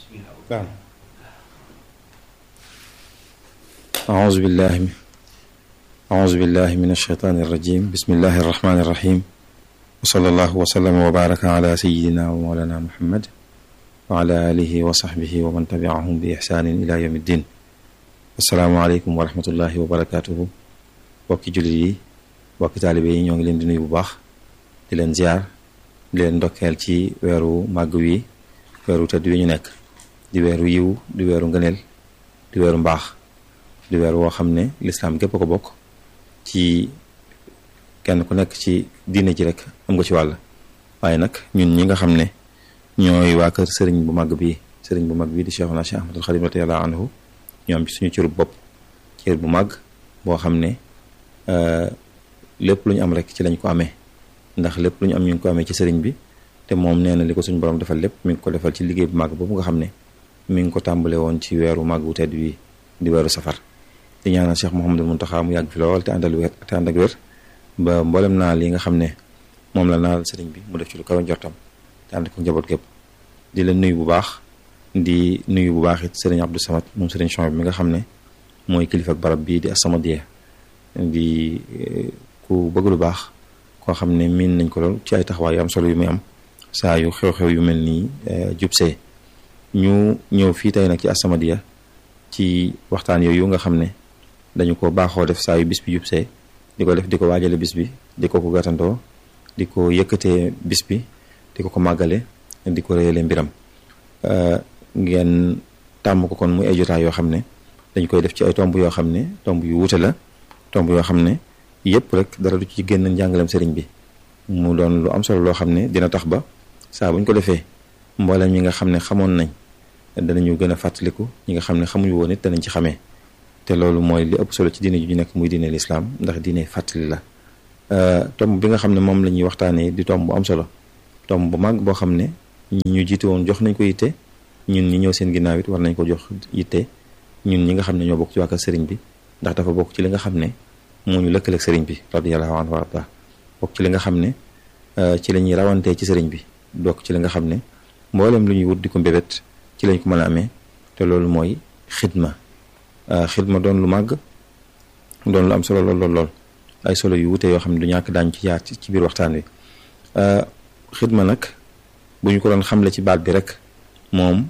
نعم أعوذ بالله أعوذ بالله من الشيطان الرجيم بسم الله الرحمن الرحيم وصلى الله وسلم وبارك على سيدنا ومولانا محمد وعلى آله وصحبه ومن تبعهم بإحسان إلى يوم الدين السلام عليكم ورحمة الله وبركاته bokki jullit yi bokki taalibe yi ñoo ngi leen di nuyu bu baax di leen ziar di leen ndokkeel ci weeru màgg wi weeru tëdd wi ñu nekk di weeru yiw di weeru ngëneel di weeru mbaax di weeru woo xam ne lislaam gépp ko bokk ci kenn ku nekk ci diine ji rek am nga ci wàll waaye nag ñun ñi nga xam ne ñooy waa kër sëriñ bu mag bi sëriñ bu mag bi di Cheikhuna Cheikh Ahmadul Xadim radiyallahu anhu ñoo am ci suñu cërub bopp cër bu mag boo xam ne lépp lu ñu am rek ci lañ ko amee ndax lépp lu ñu am ñu ngi ko amee ci sëriñ bi te moom nee na li ko suñu borom defal lépp mi ngi ko defal ci liggéey bu màgg boobu nga xam ne mi ngi ko tàmbale woon ci weeru màgg wu tedd wi di weeru safar di ñaanal Cheikh Mouhamadul Muntaxa mu yàgg fi lool te àndal wér te ànd ak wér ba mboolem naa li nga xam ne moom la naal sëriñ bi mu def ci lu kawe njortam te ànd ko njaboot gépp di la nuyu bu baax di nuyu bu baax it sëriñ Abdou Samad moom sëriñ Chouaib mi nga xam ne mooy kilifa ak barab bii di As-Samadiyya di ku bëgg lu baax koo xam ne miin nañ ko lool ci ay taxawaay yu am solo yu muy am saa yu xew-xew yu mel nii jubsee ñu ñëw fii tey nag ci As-Samadiyya ci waxtaan yooyu nga xam ne dañu ko baaxoo def saa yu bis bi jubsee di ko def di ko waajale bis bi di ko ko gàttandoo di ko yëkkatee bis bi di ko ko màggale di ko réyale mbiram ngeen tàmm ko kon muy ay jotaay yoo xam ne dañ koy def ci ay tomb yoo xam ne tomb yu wuute la tomb yoo xam ne yëpp rek dara du ci génn njàngalem sëriñ bi mu doon lu am solo loo xam ne dina tax ba saa buñ ko defee mboolem ñi nga xam ne xamoon nañ danañu gën a fàttaliku ñi nga xam ne xamuñu woon it danañ ci xamee te loolu mooy li ëpp solo ci diine ju ñu nekk muy diine lislaam ndax diine fàttali la tomb bi nga xam ne moom la ñuy waxtaanee di tomb bu am solo tomb bu mag boo xam ne ñi ñu jiite woon jox nañ ko yitte ñun ñi ñëw seen ginnaaw it war nañ ko jox yitte ñun ñi nga xam ne ñoo bokk ci wàkka sëriñ bi ndax dafa bokk ci li nga xam ne moo ñu lëkkaleeg sëriñ bi radiyallahu anhu wa arda bokk ci li nga xam ne ci la ñuy rawantee ci sëriñ bi bokk ci li nga xam ne mboolem lu ñuy wut di ko mbébét ci lañ ko mën a amee te loolu mooy xidma xidma doon lu màgg doon lu am solo lool lool lool ay solo yu wute yoo xam ne du ñàkk daañu ci yaar ci biir waxtaan wi xidma nag bu ñu ko doon xamle ci baat bi rek moom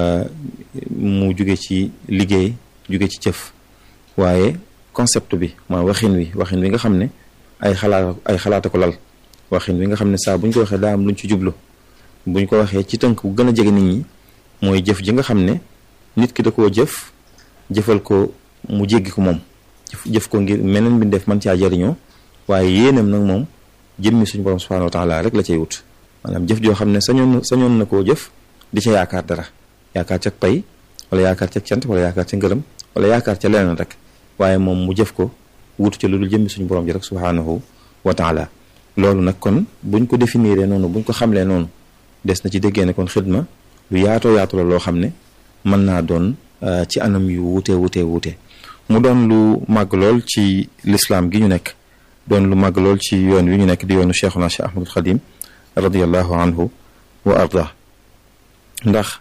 mu jóge ci liggéey jóge ci jëf waaye concept bi mooy waxin wi waxin wi nga xam ne ay xalaat ay xalaata ko lal waxin wi nga xam ne saa bu ñu ko waxee daa am luñ ci jublu bu ñu ko waxee ci tënk bu gën a jege nit ñi mooy jëf ji nga xam ne nit ki da koo jëf jëfal ko mu jéggi ko moom jëf ko ngir meneen mbindeef man caa jariñoo waaye yéenam nag moom jëmmi suñu borom subhanahu wa taala rek la cay wut maanaam jëf joo xam ne sañoon sañoon na koo jëf di ca yaakaar dara yaakaar ca pay wala yaakaar ca cant wala yaakaar ca ngërëm wala yaakaar ca leneen rek waaye moom mu jëf ko wutu ca lu dul jëmmi suñu borom ji rek subhanahu wa taala loolu nag kon buñ ko définir noonu buñ ko xamlee noonu des na ci déggee ne kon xidma lu yaatoo yaatu la loo xam ne mën naa doon ci anam yu wute wute wute mu doon lu màgg lool ci lislaam gi ñu nekk doon lu màgg lool ci yoon wi ñu nekk di yoonu cheikhuna cheikh ahmadul xadim radiallahu anhu wa arda ndax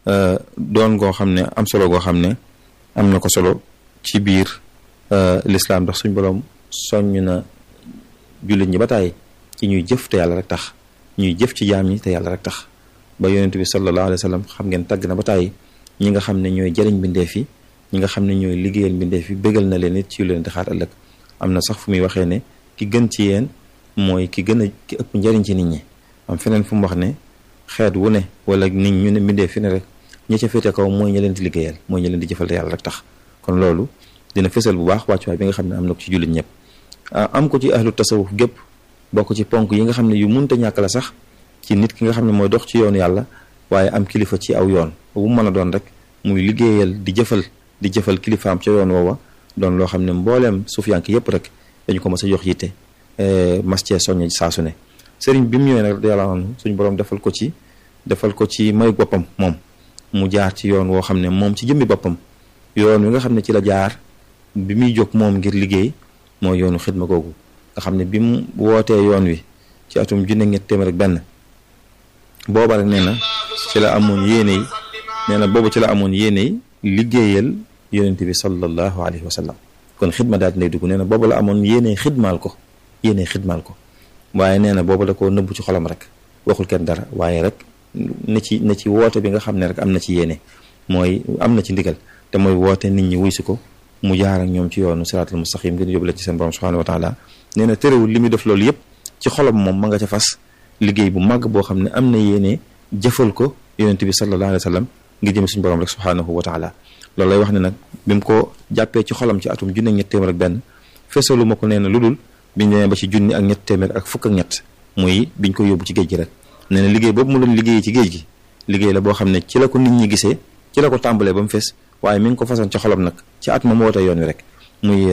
doon goo xam ne am solo goo xam ne am na ko solo ci biir lislaam ndax suñ boroom soññ na jullit ñi ba tàyyi ci ñuy jëf te yàlla rek tax ñuy jëf ci jaam ñi te yàlla rek tax ba yonent bi sallallahu alayhi wa sallam xam ngeen tàgg na ba tàyyi ñi nga xam ne ñooy jëriñ mbindeef yi ñi nga xam ne ñooy liggéeyal mbindeef yi bégal na leen it ci leen di xaar ëllëg am na sax fu muy waxee ne ki gën ci yéen mooy ki gën a ki ëpp njëriñ ci nit ñi am feneen fu mu wax ne xeet wu ne wala nit ñu ne mbindeef fi ne rek ña ca féete kaw mooy ña leen di liggéeyal mooy ña leen di jëfal te yàlla rek tax kon loolu dina fësal bu baax wàccuwaay bi nga xam ne am na ko ci jullit ñëpp am ko ci ahlu tasawuf gépp bokk ci ponk yi nga xam ne yu munta ñàkk la sax ci nit ki nga xam ne mooy dox ci yoonu yàlla waaye am kilifa ci aw yoon bu mu mën a doon rek muy liggéeyal di jëfal di jëfal kilifaam ca yoon woowa doon loo xam ne mbooleem suufiyank yépp rek dañu ko mas a jox yitte mas cee soññ saa su ne sëriñ bi mu ñëwee nag radiyallahu anhu suñu borom defal ko ci defal ko ci mayu boppam moom mu jaar ci yoon woo xam ne moom ci jëmmi boppam yoon wi nga xam ne ci la jaar bi muy jóg moom ngir liggéey mooy yoonu xidma googu nga xam ne bi mu wootee yoon wi ci atum junne ñett téeméer ak benn booba rek nee na ci la amoon yéene yi nee na boobu ci la amoon yéene liggéeyal yonente bi sallallahu alayhi wa sallam kon xidma daal di lay dugg nee na boobu la amoon yéene xidmaal ko yéene xidmaal ko waaye nee na boobu da koo nëbbu ci xolam rek waxul kenn dara waaye rek na ci na ci woote bi nga xam ne rek am na ci yéene mooy am na ci ndigal te mooy woote nit ñi wuy si ko mu jaar ak ñoom ci yoonu siraatal mustaqim ngir yóbbu la ci seen borom subhanahu wa taala nee na terewul li muy def loolu yëpp ci xolam moom ma nga ca fas liggéey bu màgg boo xam ne am na yéene jëfal ko yonente bi sallallahu alayhi wa sallam ngir jëm suñu borom rek subhanahu wa taala loolu lay wax ne nag bi mu ko jàppee ci xolam ci atum junne ak ñett téeméer ak benn feesalu ma ko nee na lu dul biñ demee ba ci junni ak ñett téeméer ak fukk ak ñett muy biñ ko yóbbu ci géej gi rek nee na liggéey boobu mu doon liggéey ci géej gi liggéey la boo xam ne ci la ko nit ñi gisee ci la ko tàmbalee ba mu fees waaye mi ngi ko façon ci xolam nag ci at ma mu wootee yoon wi rek muy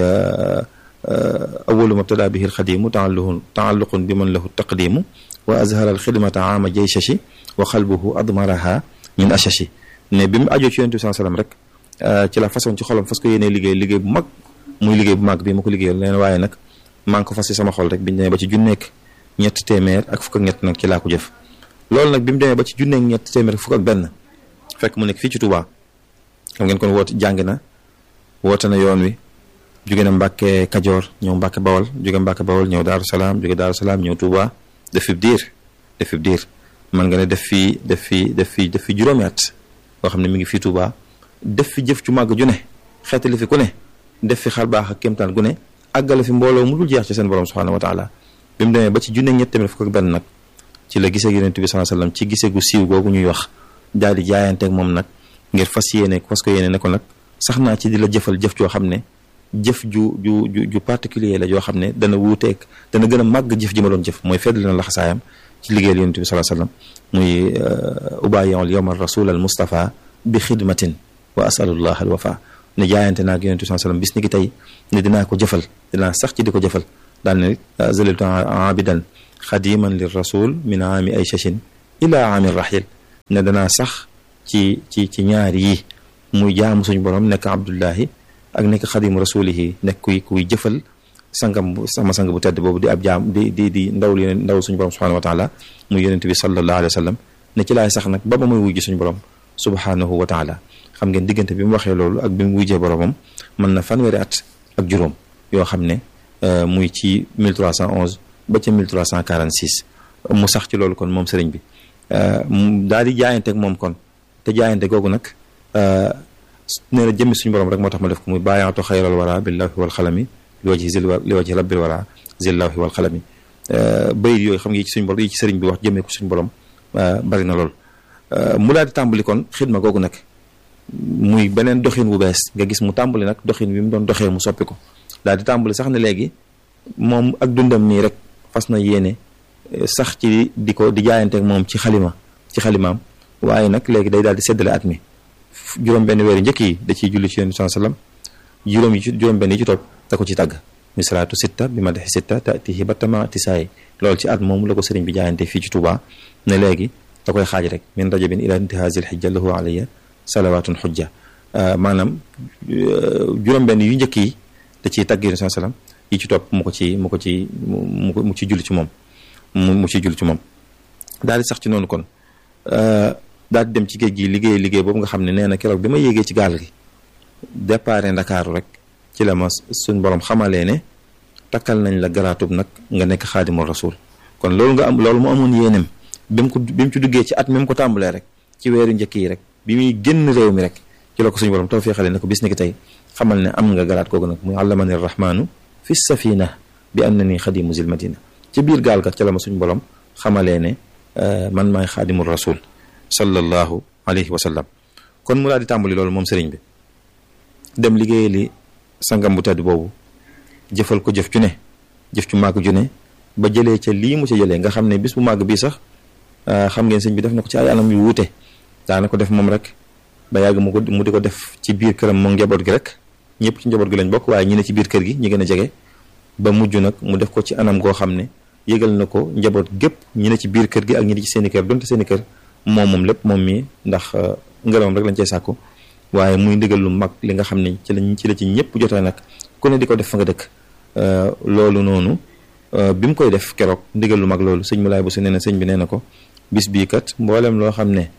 awalu mabtada bihi alxadimu taalluqun taalluqun bi man lahu taqdimu wa azhara alxidmata ama jayshashi wa xalbuhu admaraha min ashashi ne bi mu ajoo ci yonent bi sallam rek ci la façon ci xolam fas ko yéenee liggéey liggéey bu mag muy liggéey bu mag bi ma ko liggéeyal leen waaye nag maa ngi ko fas ci sama xol rek biñu demee ba ci junneek ñett téeméer ak fukk ak ñett nag ci laa ko jëf loolu nag bi mu demee ba ci junneek ñett téeméer ak fukk ak benn fekk mu nekk fii ci Touba xam ngeen kon woote jàng na woote na yoon wi jóge na Mbàkke Kajoor ñëw Mbàkke Bawol jóge Mbàkke Bawol ñëw Daaru Salaam jóge Daaru Salaam ñëw Touba def fi diir def fi diir man nga ne def fii def fi def fi def fi juróomi at boo xam ne mi ngi fii Touba def fi jëf ju màgg ju ne xeetali fi ku ne def fi xar baax ak kéemtaan gu ne àggale fi mbooloo mu dul jeex ci seen borom subhanahu wa taala bi mu demee ba ci junne ñett tamit fukk ak benn nag ci la gisee yonent bi sallallahu alayhi wasallam ci gisee gu siiw googu ñuy wax daal di jaayanteeg moom nag ngir fas yéene fas ko yéene ne ko nag sax naa ci di la jëfal jëf joo xam ne jëf ju ju ju ju particulier la joo xam ne dana wuuteeg dana gën a màgg jëf ji ma doon jëf mooy feddali na laxasaayam ci liggéeyal yonent bi sallallahu alayhi wasallam muy ubayiul yawma rasul al mustafa bi xidmatin wa asalullah al wafa ne jaayante naag yonent bi sallallahu alayhi wasallam bis ni ki tey ne dinaa ko jëfal dinaa sax ci di ko jëfal daal ne zaliltu abidan xadiman lir rasul min aami ay chachin ila aami rahil ne danaa sax ci ci ci ñaar yi muy jaamu suñu borom nekk abdullahi ak nekk xadimu rasulihi nekk kuy kuy jëfal sangam bu sama sang bu tedd boobu di ab jaam di di di ndawul yeneen ndaw suñu borom subhanahu wa taala muy yonent bi sallallahu alayhi wa sallam ne ci laay sax nag ba ba muy wujji suñu borom subhanahu wa taala xam ngeen diggante bi mu waxee loolu ak bi mu wujjee boromam mën na fanweeri at ak juróom yoo xam ne muy ci 1311 ba ca 1346 mu sax ci loolu kon moom sëriñ bi daal di jaayante ak moom kon te jaayante googu nag nee na jëmmi suñu borom rek moo tax ma def ko muy bàyyaatu xayral wara billahi wal xalami li wajhi zil li wajhi rabbil wara zillahi wal xalami bayit yooyu xam nga yi ci suñu borom yi ci sëriñ bi wax jëmee ko suñu borom bari na lool mu daal di tàmbali kon xidma googu nag muy beneen doxin bu bees nga gis mu tàmbali nag doxin wi mu doon doxee mu soppi ko daal di tàmbali sax ne léegi moom ak dundam nii rek fas na yéene sax ci di ko di jaayanteeg moom ci xalima ci xalimaam waaye nag léegi day daal di seddale at mi juróom benn weeru njëkk yi da ciy julli ci yonent bi sallam juróom yi ci juróom benn yi ci topp da ko ci tàgg mi salaatu sitta bi ma dexi sitta tatihi ba tama tisaay loolu ci at moom la ko sëriñ bi jaayante fii ci Touba ne léegi da koy xaaj rek min rajabin ila intihazil xijja lahu alayya salawatun xujja maanaam juróom benn yu njëkk yi da ciy tàgg yonent bi sallam yi ci topp mu ko ci mu ko ci mu mu ci julli ci moom mu mu ci julli ci moom daal di sax ci noonu kon daal di dem ci géej gi liggéey liggéey boobu nga xam ne nee na keroog bi ma yéegee ci gaal gi déparé ndakaaru rek ci la ma suñ borom xamalee ne takkal nañ la garaatub nag nga nekk xaadimul rasul kon loolu nga am loolu mu amoon yéenem bi mu ko bi mu ci duggee ci at mi mu ko tàmbalee rek ci weeru njëkk yi rek bi muy génn réew mi rek ci la ko suñu borom tawfeexale ne ko bis ni ki tey xamal ne am nga garaat googu nag muy allamani rahmaanu fi safina bi annani xadimu zil madina ci biir gaal ga ca la ma suñu borom xamalee ne man maay xaadimul rasul sallallahu alayhi wa sallam kon mu daal di tàmbali loolu moom sëriñ bi dem liggéey li sangam bu tedd boobu jëfal ko jëf ju ne jëf ju màgg ju ne ba jëlee ca lii mu ca jëlee nga xam ne bis bu màgg bii sax xam ngeen sëñ bi def na ko ci ay anam yu wuute daana ko def moom rek ba yàgg mu ko mu di ko def ci biir këram moom njaboot gi rek ñëpp ci njaboot gi lañ bokk waaye ñi ne ci biir kër gi ñi gën a jege ba mujj nag mu def ko ci anam goo xam ne yëgal na ko njaboot gépp ñi ne ci biir kër gi ak ñi ne ci seeni kër donte seeni kër moom moom lépp moom mii ndax ngërëmam rek lañ cey sàkku waaye muy ndigal lu mag li nga xam ne ci lañ ci la ci ñëpp jotee nag ku ne di ko def fa nga dëkk loolu noonu bi mu koy def keroog ndigal lu mag loolu sëñ Moulay Bousso nee na sëñ bi nee na ko bis bii kat mboolem loo xam ne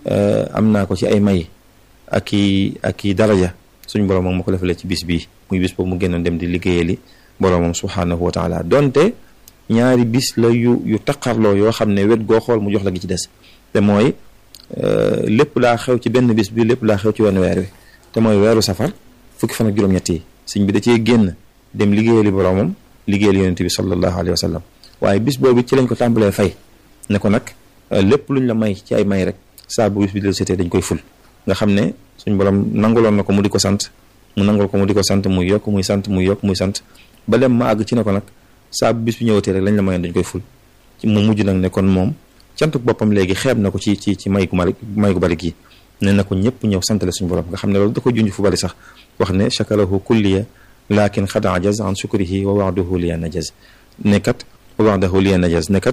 am naa ko ci ay may ak i ak i daraja suñ borom moom ma ko defalee ci bis bii muy bis boobu mu génnoon dem di liggéeyali boromam subhaanahu wa taala donte ñaari bis la yu yu taqarloo yoo xam ne wet goo xool mu jox la gi ci des te mooy lépp laa xew ci benn bis bi lépp laa xew ci wenn weer wi te mooy weeru safar fukki fan ak juróom-ñett yi sëñ bi da cee génn dem liggéeyali boromam liggéeyali yonente bi sallallahu alayhi wa sallam waaye bis boobu ci lañ ko tàmbalee fay ne ko nag lépp luñ la may ci ay may rek saa bu bis bi del setee dañ koy ful nga xam ne suñ borom nanguloon na ko mu di ko sant mu nangul ko mu di ko sant muy yokk muy sant muy yokk muy sant ba dem ma àgg ci ne ko nag saa bu bis bi ñëwatee rek lañ la mayoon dañ koy ful mu mujj nag ne kon moom cantuk boppam léegi xeeb na ko ci ci ci may gu mari may gu bari gi ne na ko ñëpp ñëw santale suñu borom nga xam ne loolu da ko junj fu bari sax wax ne chakarahu kulliya lakin xad ajaz an shukrihi wa waxdahu liya najaz ne kat wa waxdahu liya najaz ne kat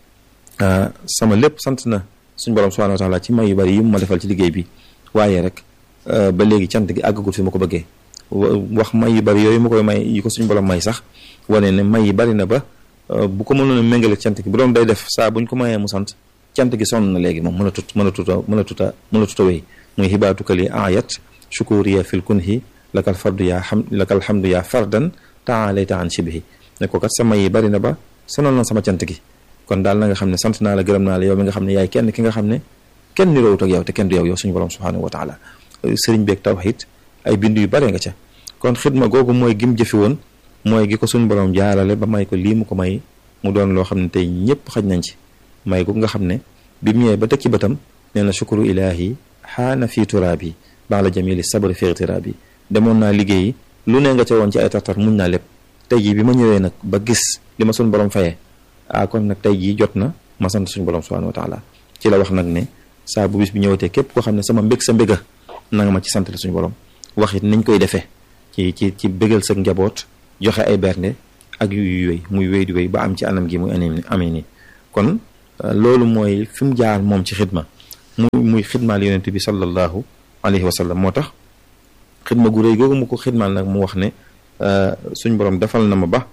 sama lépp sant na suñu borom subhanahu wa taala ci may yu bari yi mu ma defal ci liggéey bi waaye rek ba léegi cant gi àggagul fi ma ko bëggee wax may yu bari yooyu ma koy may yi ko suñu borom may sax wane ne may yi bari na ba bu ko mënoon a méngale cant gi bu doon day def saa buñ ko mayee mu sant cant gi sonn na léegi moom mën a tut mën a tuta mën a tuta mën a tuta wéy muy xibaatukali ayat shukuriya fil kunhi lakal fardu yaa xam lakal hamdu yaa fardan taalayta an shibhi ne ko kat sa may yi bari na ba sonal na sama cant gi kon daal na nga xam ne sant naa la gërëm naa la yow mi nga xam ne yaay kenn ki nga xam ne kenn niroowut ak yow te kenn du yow yow suñu borom subhanahu wa taala sëriñ beeg tawhid ay bind yu bare nga ca kon xidma googu mooy gim jëfi woon mooy gi ko suñu borom jaarale ba may ko lii mu ko may mu doon loo xam ne tey ñëpp xaj nañ ci may gu nga xam ne bi mu ñëwee ba tekki bëtam nee na shukuru ilaahi xaana fii turaabi baax la jamili sabri fi ightiraabi demoon naa liggéeyi lu ne nga ca woon ci ay tartar muñ naa lépp tey jii bi ma ñëwee nag ba gis li ma suñu borom fayee ah kon nag tey jii jot na ma sant suñu borom subhanahu wa taala ci la wax nag ne saa bu bis bi ñëwatee képp koo xam ne sama mbég sa mbéga na nga ma ci sant suñu borom wax it niñ koy defee ci ci ci bégal sa njaboot joxe ay bernde ak yu yu wéy muy wéy di wéy ba am ci anam gi muy anim amee nii kon loolu mooy fi mu jaar moom ci xidma muy muy xidmaal yonent bi sallallahu alayhi wa sallam moo tax xidma gu rëy googu mu ko xidmaal nag mu wax ne suñ borom defal na ma ba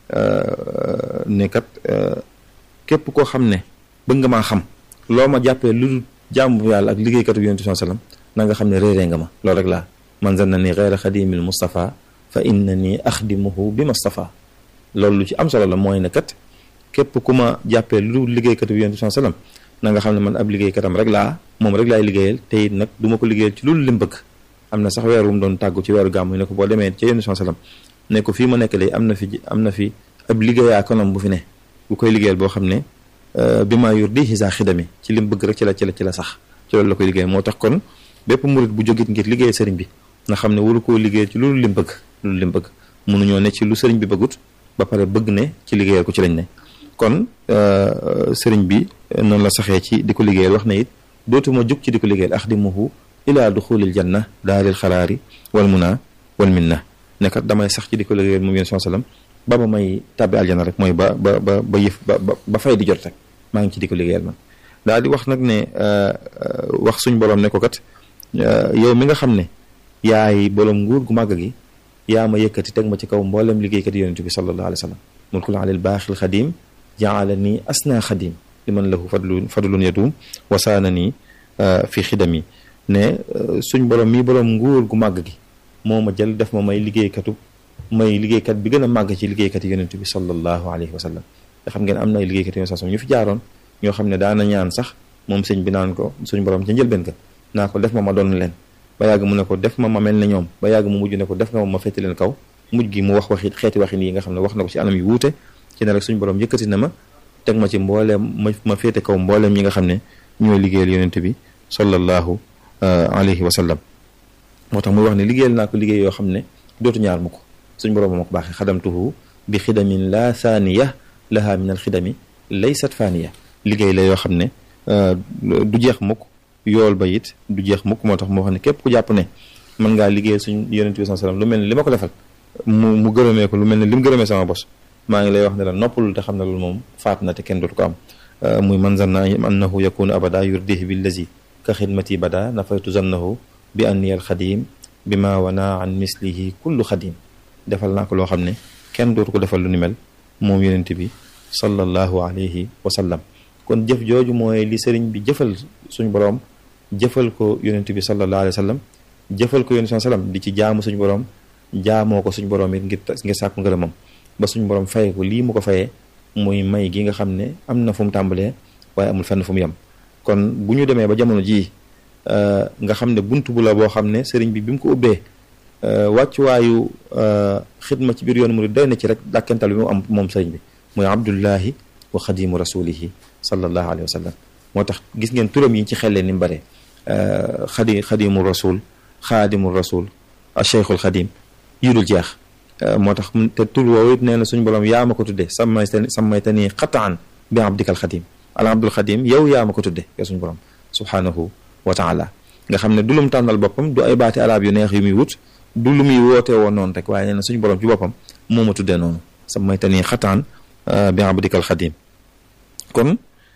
ne kat képp koo xam ne bëgg nga maa xam loo ma jàppee lu dul jàmbu yàlla ak liggéeykatu yonent bi sallam na nga xam ne réeree nga ma loolu rek laa man zanna ni xeyra xadimil Mustafa fa inna ni axdimuhu bi Mustafa loolu lu ci am solo la mooy ne kat képp ku ma jàppee lu dul liggéeykatu yonent bi sallam na nga xam ne man ab liggéeykatam rek laa moom rek laay liggéeyal te it nag du ma ko liggéeyal ci loolu lim bëgg am na sax weer wu mu doon tàggu ci weeru gàmmu ne ko boo demee ca yonent bi sallam ne ko fii ma nekk léegi am na fi am na fi ab liggéeyaa kanam bu fi ne bu koy liggéeyal boo xam ne bi maa yur di xisa xidami ci lim bëgg rek ci la ci la ci la sax ci loolu la koy liggéey moo tax kon bépp murit bu jógit ngir liggéey sëriñ bi nga xam ne waru koo liggéeyal ci loolu lim bëgg loolu lim bëgg mënuñoo ne ci lu sëriñ bi bëggut ba pare bëgg ne ci liggéeyal ko ci lañ ne kon sëriñ bi noonu la saxee ci di ko liggéeyal wax na it dootuma jug ci di ko liggéeyal axdimuhu ilaa duxulil janna daaril xalaari wal muna wal minna nekkat damay sax ci di ko liggéeyal moom yéen sallam ba ba may tàbbi aljana rek mooy ba ba ba ba yëf ba ba fay di jot rek maa ngi ci di ko liggéeyal man daal di wax nag ne wax suñ borom ne ko kat yow mi nga xam ne yaay borom nguur gu màgg gi yaa ma yëkkati teg ma ci kaw mboolem liggéeykat yonent bi sallallahu alayhi wa sallam mulkul alil baaxil xadim jaala nii asna xadim li man lahu fadlun fadlun yadum wasaana nii fi xidami ne suñ borom mii borom nguur gu màgg gi moo ma jël def ma may liggéeykatu may liggéeykat bi gën a màgg ci liggéeykat yonent bi sallallahu alayhi wa sallam te xam ngeen am na ay liggéeykat yonent sallam ñu fi jaaroon ñoo xam ne daana ñaan sax moom sëñ bi naan ko suñ borom ca njëlbeen ka naa ko def ma ma doon leen ba yàgg mu ne ko def ma ma mel ne ñoom ba yàgg mu mujj ne ko def nga ma ma féete leen kaw mujj gi mu wax waxi xeeti waxin yi nga xam ne wax na ko ci anam yu wuute ci ne rek suñ borom yëkkati na ma teg ma ci mbooleem ma ma féete kaw mbooleem ñi nga xam ne ñooy liggéeyal yonent bi sallallahu alayhi wa sallam moo tax muy wax ne liggéeyal naa ko liggéey yoo xam ne dootu ñaar mu ko suñ borom ma ko baaxee xadamtuhu bi xidamin la saaniya laha min al xidami laysat faaniya liggéey la yoo xam ne du jeex mukk yool ba it du jeex mukk moo tax moo xam ne képp ku jàpp ne mën ngaa liggéey suñ yonent bi sallam lu mel ne li ma ko defal mu mu gërëmee ko lu mel ne li mu gërëmee sama bos maa ngi lay wax ne la noppalul te xam ne loolu moom faat na te kenn dootu ko am muy man zanna annahu yakunu abada yurdihi billazi ka xidmati bada nafaytu zannahu bi anni al xadim bi ma wana an mislihi kullu xadim defal naa ko loo xam ne kenn dootu ko defal lu ni mel moom yonent bi sallallahu alayhi wa sallam kon jëf jooju mooy li sëriñ bi jëfal suñu boroom jëfal ko yonent bi sallallahu alayhi wa sallam jëfal ko yonent bi sallam di ci jaamu suñu borom jaamoo ko suñu borom it ngir ngir sàkku ngërëmam ba suñu borom fayee ko lii mu ko fayee muy may gi nga xam ne am na fu mu tàmbalee waaye amul fenn fu mu yem kon bu ñu demee ba jamono jii nga xam ne bunt bu la boo xam ne sëriñ bi bi mu ko ubbee wàccuwaayu xidma ci biir yoonu murid doy na ci rek dàkkental bi mu am moom sëriñ bi muy abdullahi wa xadimu rasulihi sallallahu alayhi wa sallam moo tax gis ngeen turam yi ci xellee ni mu bare xadi xadimu rasul xaadimu rasul cheikhul xadim yu dul jeex moo tax te tur woowu it nee na suñu borom yaa ma ko tudde sammay sammayta nii qataan bi abdikal xadim al abdul xadim yow yaa ma ko tudde yow suñu borom subhanahu wa taala nga xam ne du lum tànnal boppam du ay baati arab yu neex yu muy wut du lu muy wootee woon noonu rek waaye nee na suñu borom ci boppam moo ma tuddee noonu sammayta nii qataan bi abdikal xadim kon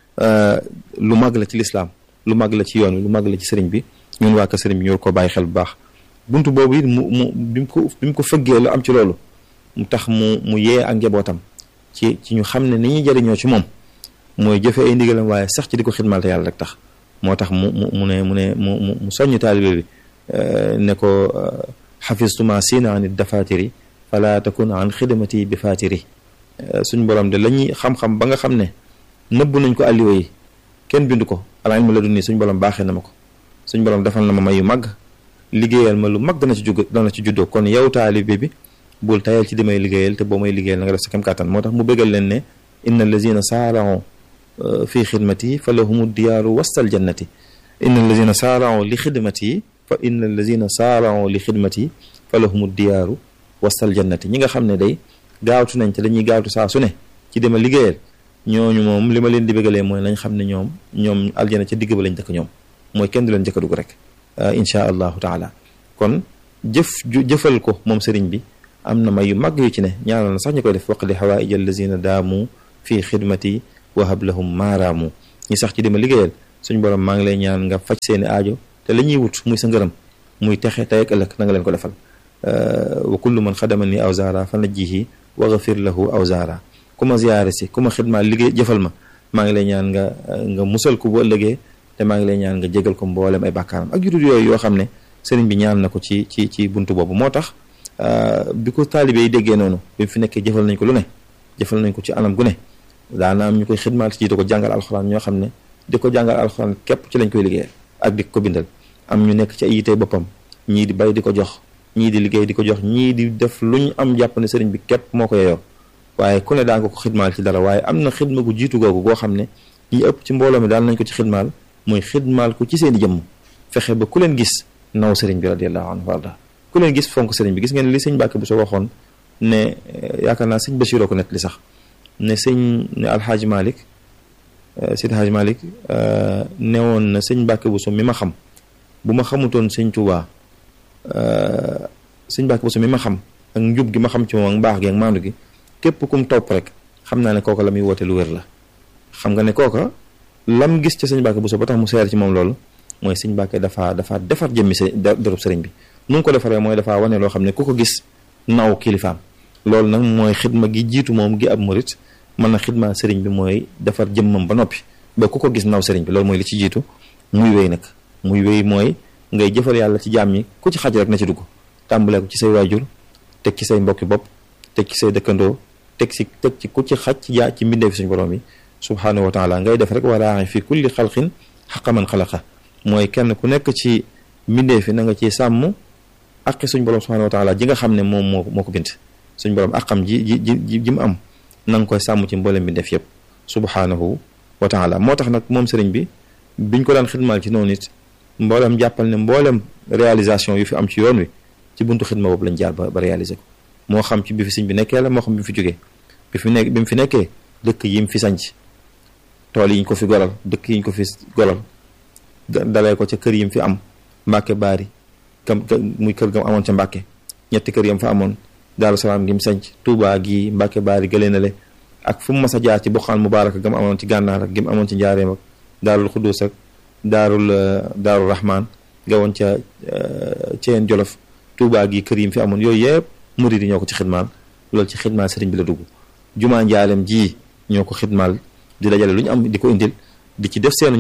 lu mag la ci lislaam lu mag la ci yoon wi lu mag la ci sëriñ bi ñun waa ka sëriñ bi ñu ko bàyyi xel bu baax buntu boobu it mu mu bi mu ko bi mu ko fëggee lu am ci loolu mu tax mu mu yee ak njabootam ci ci ñu xam ne ni ñuy jëriñoo ci moom mooy jëfe ay ndigalam waaye sax ci di ko xidmal te yàlla rek tax moo tax mu mu mu ne mu ne mu mu mu soññ taalibe bi ne ko xafistuma siina an dafatiri fala takun an xidmati bi fatiri suñ borom de la ñuy xam-xam ba nga xam ne nëbb nañ ko alliwa yi kenn bindu ko ala ilmu la du nii suñ borom baaxee na ma ko suñ borom defal na ma may yu mag liggéeyal ma lu mag dana ci jug dana ci juddoo kon yow taalibe bi bul tayal ci di may liggéeyal te boo may liggéeyal na nga def sa kem kàttan moo tax mu bëggal leen ne inna allazina saarao fi xidmati fa lahumu diyaaru wastal jannati inna allazina saarao li xidmati fa inna allazina saarao li xidmati fa lahumu diyaaru wastal jannati ñi nga xam ne day gaawtu nañ te dañuy gaawtu saa su ne ci dema liggéeyal ñooñu moom li ma leen di bëggalee mooy nañ xam ne ñoom ñoom aljana ca digg ba lañ dëkk ñoom mooy kenn du leen jëkka dugg rek inchaa allahu taala kon jëf jëfal ko moom sëriñ bi am na may yu mag yu ci ne ñaanal na sax ñu koy def waqdi xawaaij allazina daamu fii xidmati wahab lahum maaraamu ñi sax ci dima liggéeyal suñ borom maa ngi lay ñaan nga faj seeni aajo te la ñuy wut muy sa ngërëm muy texe tey ak ëllëg na nga leen ko defal wa kullu man xadama ni awzaara fa najjihi wa gafir lahu awzaara ku ma ziyaare si ku ma xidmaa liggéey jëfal ma maa ngi lay ñaan nga nga musal ko bu ëllëgee te maa ngi lay ñaan nga jégal ko mboolem ay bàkkaaram ak judul yooyu yoo xam ne sëriñ bi ñaan na ko ci ci ci buntu boobu moo tax bi ko taalibe yi déggee noonu bi mu fi nekkee jëfal nañ ko lu ne jëfal nañ ko ci anam gu ne daana am ñu koy xidmaal ci di ko jàngal alxuraan ñoo xam ne di ko jàngal alxuraan képp ci lañ koy liggéeyal ak di ko bindal am ñu nekk ci ay yitey boppam ñii di bay di ko jox ñii di liggéey di ko jox ñii di def lu ñu am jàpp ne sëriñ bi képp moo ko yeyoo waaye ku ne daa nga ko xidmaal ci dara waaye am na xidma gu jiitu googu goo xam ne ñi ëpp ci mbooloo mi daal nañ ko ci xidmaal mooy xidmaal ko ci seeni jëmm fexe ba ku leen gis naw sëriñ bi radiallahu anhu warda ku leen gis fonk sëriñ bi gis ngeen li sëñ Mbàkke bu soo waxoon ne yaakaar naa sëñ Bachiroo ko net li sax ne sëñ ne alxaaji Malik Seydi Haaji Malik newoon na sëñ Mbàkke bu so mi ma xam bu ma xamutoon sëñ Tuubaa sëñ Mbàkke bu so mi ma xam ak njub gi ma xam ci moom ak mbaax gi ak maandu gi képp kum topp rek xam naa ne kooka la muy woote lu wér la xam nga ne kooka lam gis ci sëñ Mbàkke bu so ba tax mu seer ci moom loolu mooy sëñ Mbàkke dafa dafa defar jëmmi sa dërëb sëriñ bi nu ngi ko defaree mooy dafa wane loo xam ne ku ko gis naw kilifaam loolu nag mooy xidma gi jiitu moom gi ab murit mën na xidma sëriñ bi mooy defar jëmmam ba noppi ba ku ko gis naw sëriñ bi loolu mooy li ci jiitu muy wéy nag muy wéy mooy ngay jëfal yàlla ci jaam ñi ku ci xaj rek na ci dugg tàmbalee ko ci say waajur teg ci say mbokki bopp teg ci say dëkkandoo teg ci teg ci ku ci xaj ci jaa ci mbindee fi suñu borom yi subhaanahu wa taala ngay def rek waraaxi fi kulli xalqin xaqa man xalaqa mooy kenn ku nekk ci mbindee fi na nga ci sàmm aqi suñ borom subhaanahu wa taala ji nga xam ne moom moo moo ko bind suñ borom aqam ji ji ji ji mu am na nga koy sàmm ci mboolem mbindeef yëpp subhaanahu wa taala moo tax nag moom sëriñ bi biñ ko daan xidmaal ci noonu it mboolem jàppal ne mboolem réalisation yu fi am ci yoon wi ci buntu xidma boobu lañ jaar ba ba réaliser ko moo xam ci bi fi sëñ bi nekkee la moo xam bi mu fi jógee bi fi nekk bi mu fi nekkee dëkk yi mu fi sanc tool yi ñu ko fi golal dëkk yi ñu ko fi golal dalee ko ca kër yi mu fi am mbàkke baari kam muy kër gam amoon ca mbàkke ñetti kër yam fa amoon daaru salaam gi mu sanc tuubaa gi mbàkke baari gëlee na le ak fu mu mas a jaar ci boxaan mubaaraka gam amoon ci gànnaar ak gi mu amoon ci njaareem ak daarul xuddus ak daarul daarul rahman nga woon ca ceen jolof tuubaa gi kër yi mu fi amoon yooyu yëpp murid yi ñoo ko ci xidmaal loolu ci xidmaal sëriñ bi la dugg jumaa njaalem ji ñoo ko xidmaal di dajale lu ñu am di ko indil di ci def seenu ñaq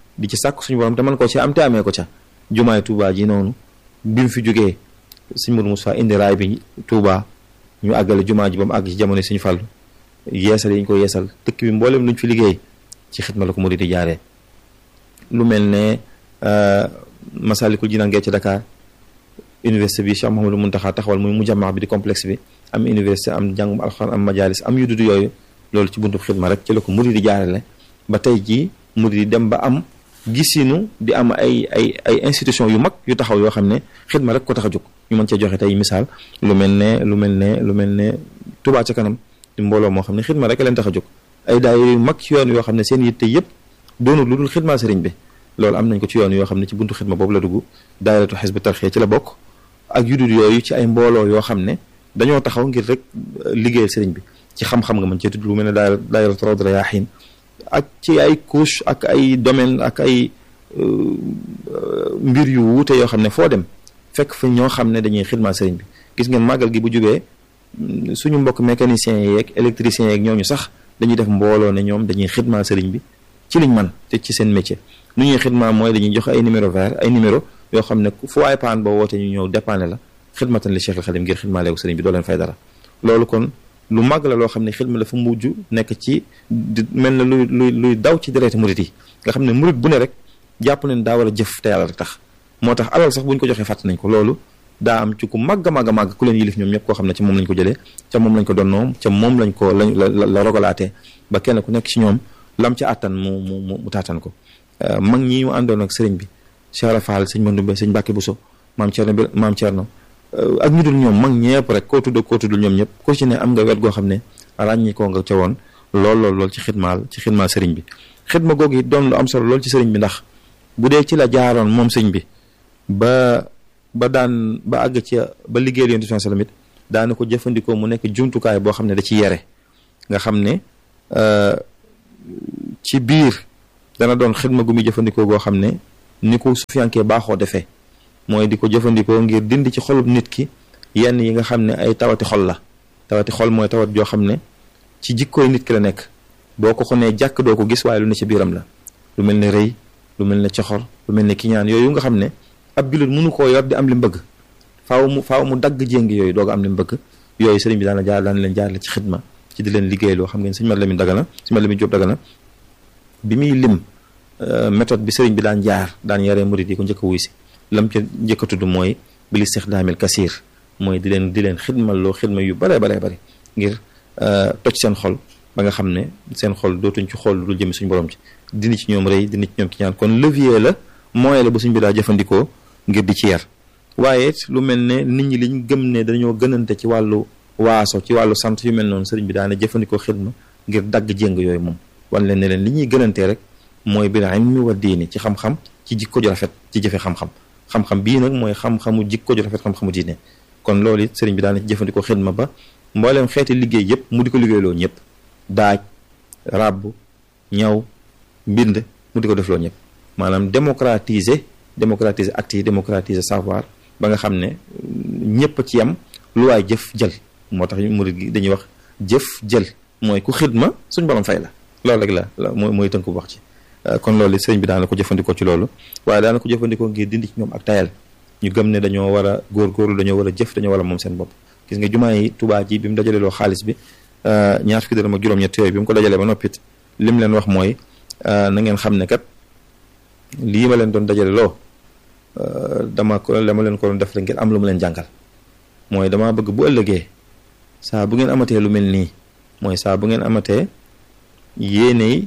di ci sàkk suñu borom te mën koo ci am te amee ko ca jumaay Touba ji noonu bi mu fi jógee sëñ Mourou Moussa indi raay bi Touba ñu àggale jumaa ji ba mu àgg ci jamono suñu fàllu yeesal yi ñu ko yeesal dëkk bi mboolem luñ fi liggéey ci xidma la ko murid di jaaree lu mel ne Masalikul Jinaan gee ci Dakar université bi Cheikh Mouhamadou Mountakha taxawal muy mujammaa bi di complexe bi am université am njàngum alxuraan am majalis am yu dudd yooyu loolu ci buntu xidma rek ci la ko murid di jaarale ba tey jii murid di dem ba am gisinu di am ay ay ay institution yu mag yu taxaw yoo xam ne xidma rek ko tax a jóg ñu mën cee joxe tey misaal lu mel ne lu mel ne lu mel ne Touba ca kanam di mbooloo moo xam ne xidma rek leen tax a jóg ay daayira yu mag ci yoon yoo xam ne seen yitte yëpp doonul lu dul xidma sëriñ bi loolu am nañ ko ci yoon yoo xam ne ci buntu xidma boobu la dugg daayiratu xisbu tarxiya ci la bokk ak yu dul yooyu ci ay mbooloo yoo xam ne dañoo taxaw ngir rek liggéeyal sëriñ bi ci xam-xam nga mën cee tudd lu mel ne daayira daayiratu rawdu rayaahiin ak ci ay couche ak ay domaine ak ay mbir yu wuute yoo xam ne foo dem fekk fa ñoo xam ne dañuy xidma sëriñ bi gis ngeen màggal gi bu jubee suñu mbokk mécaniciens yeeg électriciens yeeg ñooñu sax dañuy def mbooloo ne ñoom dañuy xidma sëriñ bi ci liñ man te ci seen métier nu ñuy xidma mooy dañuy joxe ay numéro vert ay numéro yoo xam ne fu waay paan boo wootee ñu ñëw dépanne la xidmatan li Cheikh al Xadim ngir xidma leewu sëriñ bi doo leen fay dara loolu kon lu màgg la loo xam ne xidma la fa mujj nekk ci mel na luy luy luy daw ci dereeti murit yi nga xam ne murit bu ne rek jàpp nañ daa war a jëf te yàlla rek tax moo tax alal sax bu ñu ko joxee fàtt nañ ko loolu daa am ci ku màgg a màgg a màgg ku leen yilif ñoom ñëpp koo xam ne ca moom lañ ko jëlee ca moom lañ ko donnoom ca moom lañ ko lañ la rogalaatee ba kenn ku nekk ci ñoom lam ca àttan mu mu mu taatan ko mag ñi ñu àndoon ak sëriñ bi Cheikh Rafal sëñ Mandumbe sëñ Mbàkke Buso maam Cerno bi maam Cerno ak ñu dul ñoom mag ñëpp rek koo tudd koo tuddul ñoom ñëpp ko ci ne am nga wet goo xam ne ràññi koo nga ca woon lool lool lool ci xidmaal ci xidmaal sëriñ bi xidma googu it doon lu am solo lool ci sëriñ bi ndax bu dee ci la jaaroon moom sëñ bi ba ba daan ba àgg ci ba liggéeyal yonent bi sallam it daana ko jëfandikoo mu nekk jumtukaay boo xam ne da ci yere nga xam ne ci biir dana doon xidma gu muy jëfandikoo goo xam ne ni ko sufiyankee baaxoo defee mooy di ko jëfandikoo ngir dindi ci xolub nit ki yenn yi nga xam ne ay tawati xol la tawati xol mooy tawat joo xam ne ci jikkooy nit ki la nekk boo ko xonee jàkk doo ko gis waaye lu ne ci biiram la lu mel ne rëy lu mel ne coxor lu mel ne kiñaan yooyu nga xam ne ab jullit mënu koo yor di am li mu bëgg faaw mu faaw mu dagg jéngi yooyu doog am li mu bëgg yooyu sëriñ bi daana jaar daan leen jaar la ci xidma ci di leen liggéey loo xam ngeen sëñ Mat Lamin Dagana sëñ Mat Lamin Jóob Dagana bi muy lim méthode bi sëriñ bi daan jaar daan yaree murid yi ko njëkk a wuy si lam ca njëkk a tudd mooy bil istixdaamil kasiir mooy di leen di leen xidmal loo xidma yu baree baree bari ngir toj seen xol ba nga xam ne seen xol dootuñ ci xool lu dul jëmi suñu borom ci dindi ci ñoom rëy dindi ci ñoom ki ñaan kon levier la moyen la bu suñ bi daa jëfandikoo ngir di ci yar waaye lu mel ne nit ñi liñ gëm ne dañoo gënante ci wàllu waaso ci wàllu sant yu mel noonu sëriñ bi daana jëfandikoo xidma ngir dagg jéng yooyu moom wan leen ne leen li ñuy gënantee rek mooy bil ilmi wa diini ci xam-xam ci jikko ju rafet ci jëfe xam-xam xam-xam bii nag mooy xam-xamu jikko ju rafet xam-xamu diine kon loolu it sëriñ bi daana ci jëfandikoo xidma ba mbooleem xeeti liggéey yëpp mu di ko liggéeyloo ñëpp daaj ràbb ñaw mbind mu di ko defloo ñëpp maanaam démocratiser démocratiser acte yi démocratiser savoir ba nga xam ne ñëpp ci yam lu waay jëf jël moo tax murid gi dañuy wax jëf jël mooy ku xidma suñ borom fay la loolu rek la mooy mooy tënk bu wax ci kon loolu sëriñ bi daana ko jëfandikoo ci loolu waaye daana ko jëfandikoo ngir dindi ci ñoom ak tayal ñu gëm ne dañoo war a góorgóorlu dañoo war a jëf dañoo war a moom seen bopp gis nga jumaa yi Tuubaa ji bi mu dajalee loo xaalis bi ñaar fukki dërëm ak juróom-ñett yooyu bi mu ko dajalee ba noppit lim leen wax mooy na ngeen xam ne kat lii ma leen doon dajale loo dama ko dama leen ko doon def rek ngeen am lu mu leen jàngal mooy damaa bëgg bu ëllëgee saa bu ngeen amatee lu mel nii mooy saa bu ngeen amatee yéeney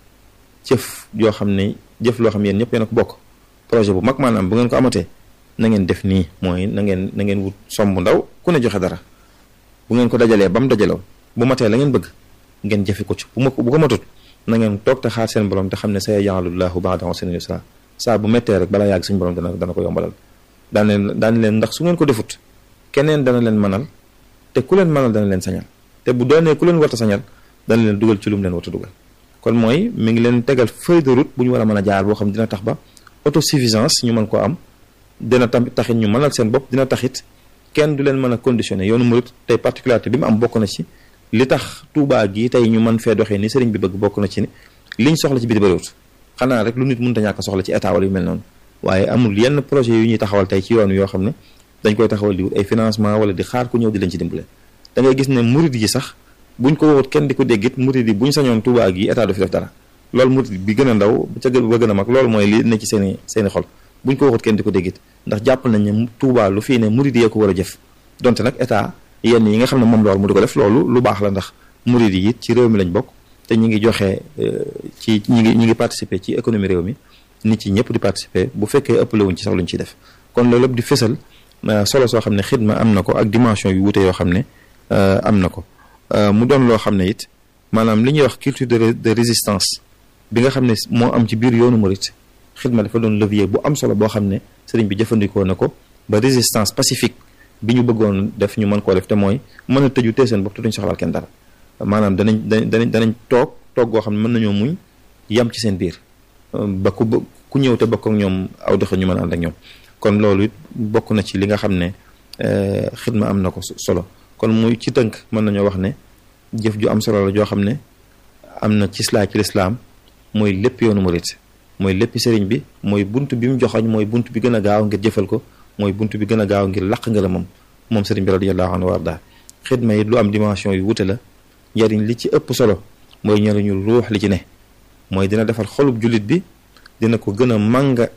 jëf yoo xam ne jëf loo xam yéen ñëpp yéen a ko bokk projet bu mag maanaam bu ngeen ko amatee na ngeen def nii mooy na ngeen na ngeen wut somb ndaw ku ne joxe dara bu ngeen ko dajalee ba mu dajaloo bu matee la ngeen bëgg ngeen jëfe ko ci bu ma bu ko matut na ngeen toog te xaar seen borom te xam ne sa yaj'alullahu ba'da usrin yusra saa bu méttee rek balaa yàgg suñu borom dana dana ko yombalal daan leen daan leen ndax su ngeen ko defut keneen dana leen mënal te ku leen mënal dana leen sañal te bu doonee ku leen warta sañal dana leen dugal ci lu mu leen warta dugal kon mooy mi ngi leen tegal feuille de route bu ñu war a mën a jaar boo xam dina tax ba autosuffisance ñu mën koo am dina tam taxit ñu mënal seen bopp dina taxit kenn du leen mën a conditionné yoonu murit tey particularité bi mu am bokk na ci li tax Tuubaa gi tey ñu mën fee doxee ni sëriñ bi bëgg bokk na ci ni liñ soxla ci biti bëriwut xanaa rek lu nit mënta ñàkk soxla ci état wala yu mel noonu waaye amul yenn projet yu ñuy taxawal tey ci yoon yoo xam ne dañ koy taxawal di wut ay financement wala di xaar ku ñëw di leen ci dimbale da ngay gis ne murid yi sax buñ ko waxut kenn di ko déggit murid yi buñ sañoon Tuubaa gi état du fi def dara loolu murid bi gën a ndaw ca gën ba gën a mag loolu mooy li ne ci seeni seeni xol buñ ko waxut kenn di ko déggit ndax jàpp nañ ne Tuubaa lu fii ne murid yee ko war a jëf donte nag état yenn yi nga xam ne moom loolu mu di ko def loolu lu baax la ndax murid yi it ci réew mi lañ bokk te ñi ngi joxe ci ñi ngi ñi ngi participer ci économie réew mi nit ci ñëpp di participer bu fekkee ëppale wuñ ci sax luñ ciy def kon loolu lépp di fësal solo soo xam ne xidma am na ko ak dimension yu wuute yoo xam ne am na ko mu doon loo xam ne it maanaam li ñuy wax culture de de résistance bi nga xam ne moo am ci biir yoonu murit xidma dafa doon levier bu am solo boo xam ne sëriñ bi jëfandikoo na ko ba résistance pacifique bi ñu bëggoon def ñu mën koo def te mooy mën a tëju tee seen bopp te duñ soxlaal kenn dara maanaam danañ danañ danañ toog toog goo xam ne mën nañoo muñ yam ci seen biir ba ku ku ñëw te bokk ak ñoom aw doxa ñu mën a ànd ak ñoom kon loolu it bokk na ci li nga xam ne xidma am na ko solo kon muy ci tënk mën nañoo wax ne jëf ju am solo la joo xam ne am na ci slaa ci lislaam mooy lépp yoonu murit mooy lépp sëriñ bi mooy bunt bi mu joxoñ mooy bunt bi gën a gaaw ngir jëfal ko mooy bunt bi gën a gaaw ngir laq nga la moom moom sëriñ bi radiyallahu anhu warda xidma yi lu am dimension yu wute la njariñ li ci ëpp solo mooy njariñu ruux li ci ne mooy dina defar xolub jullit bi dina ko gën a mànga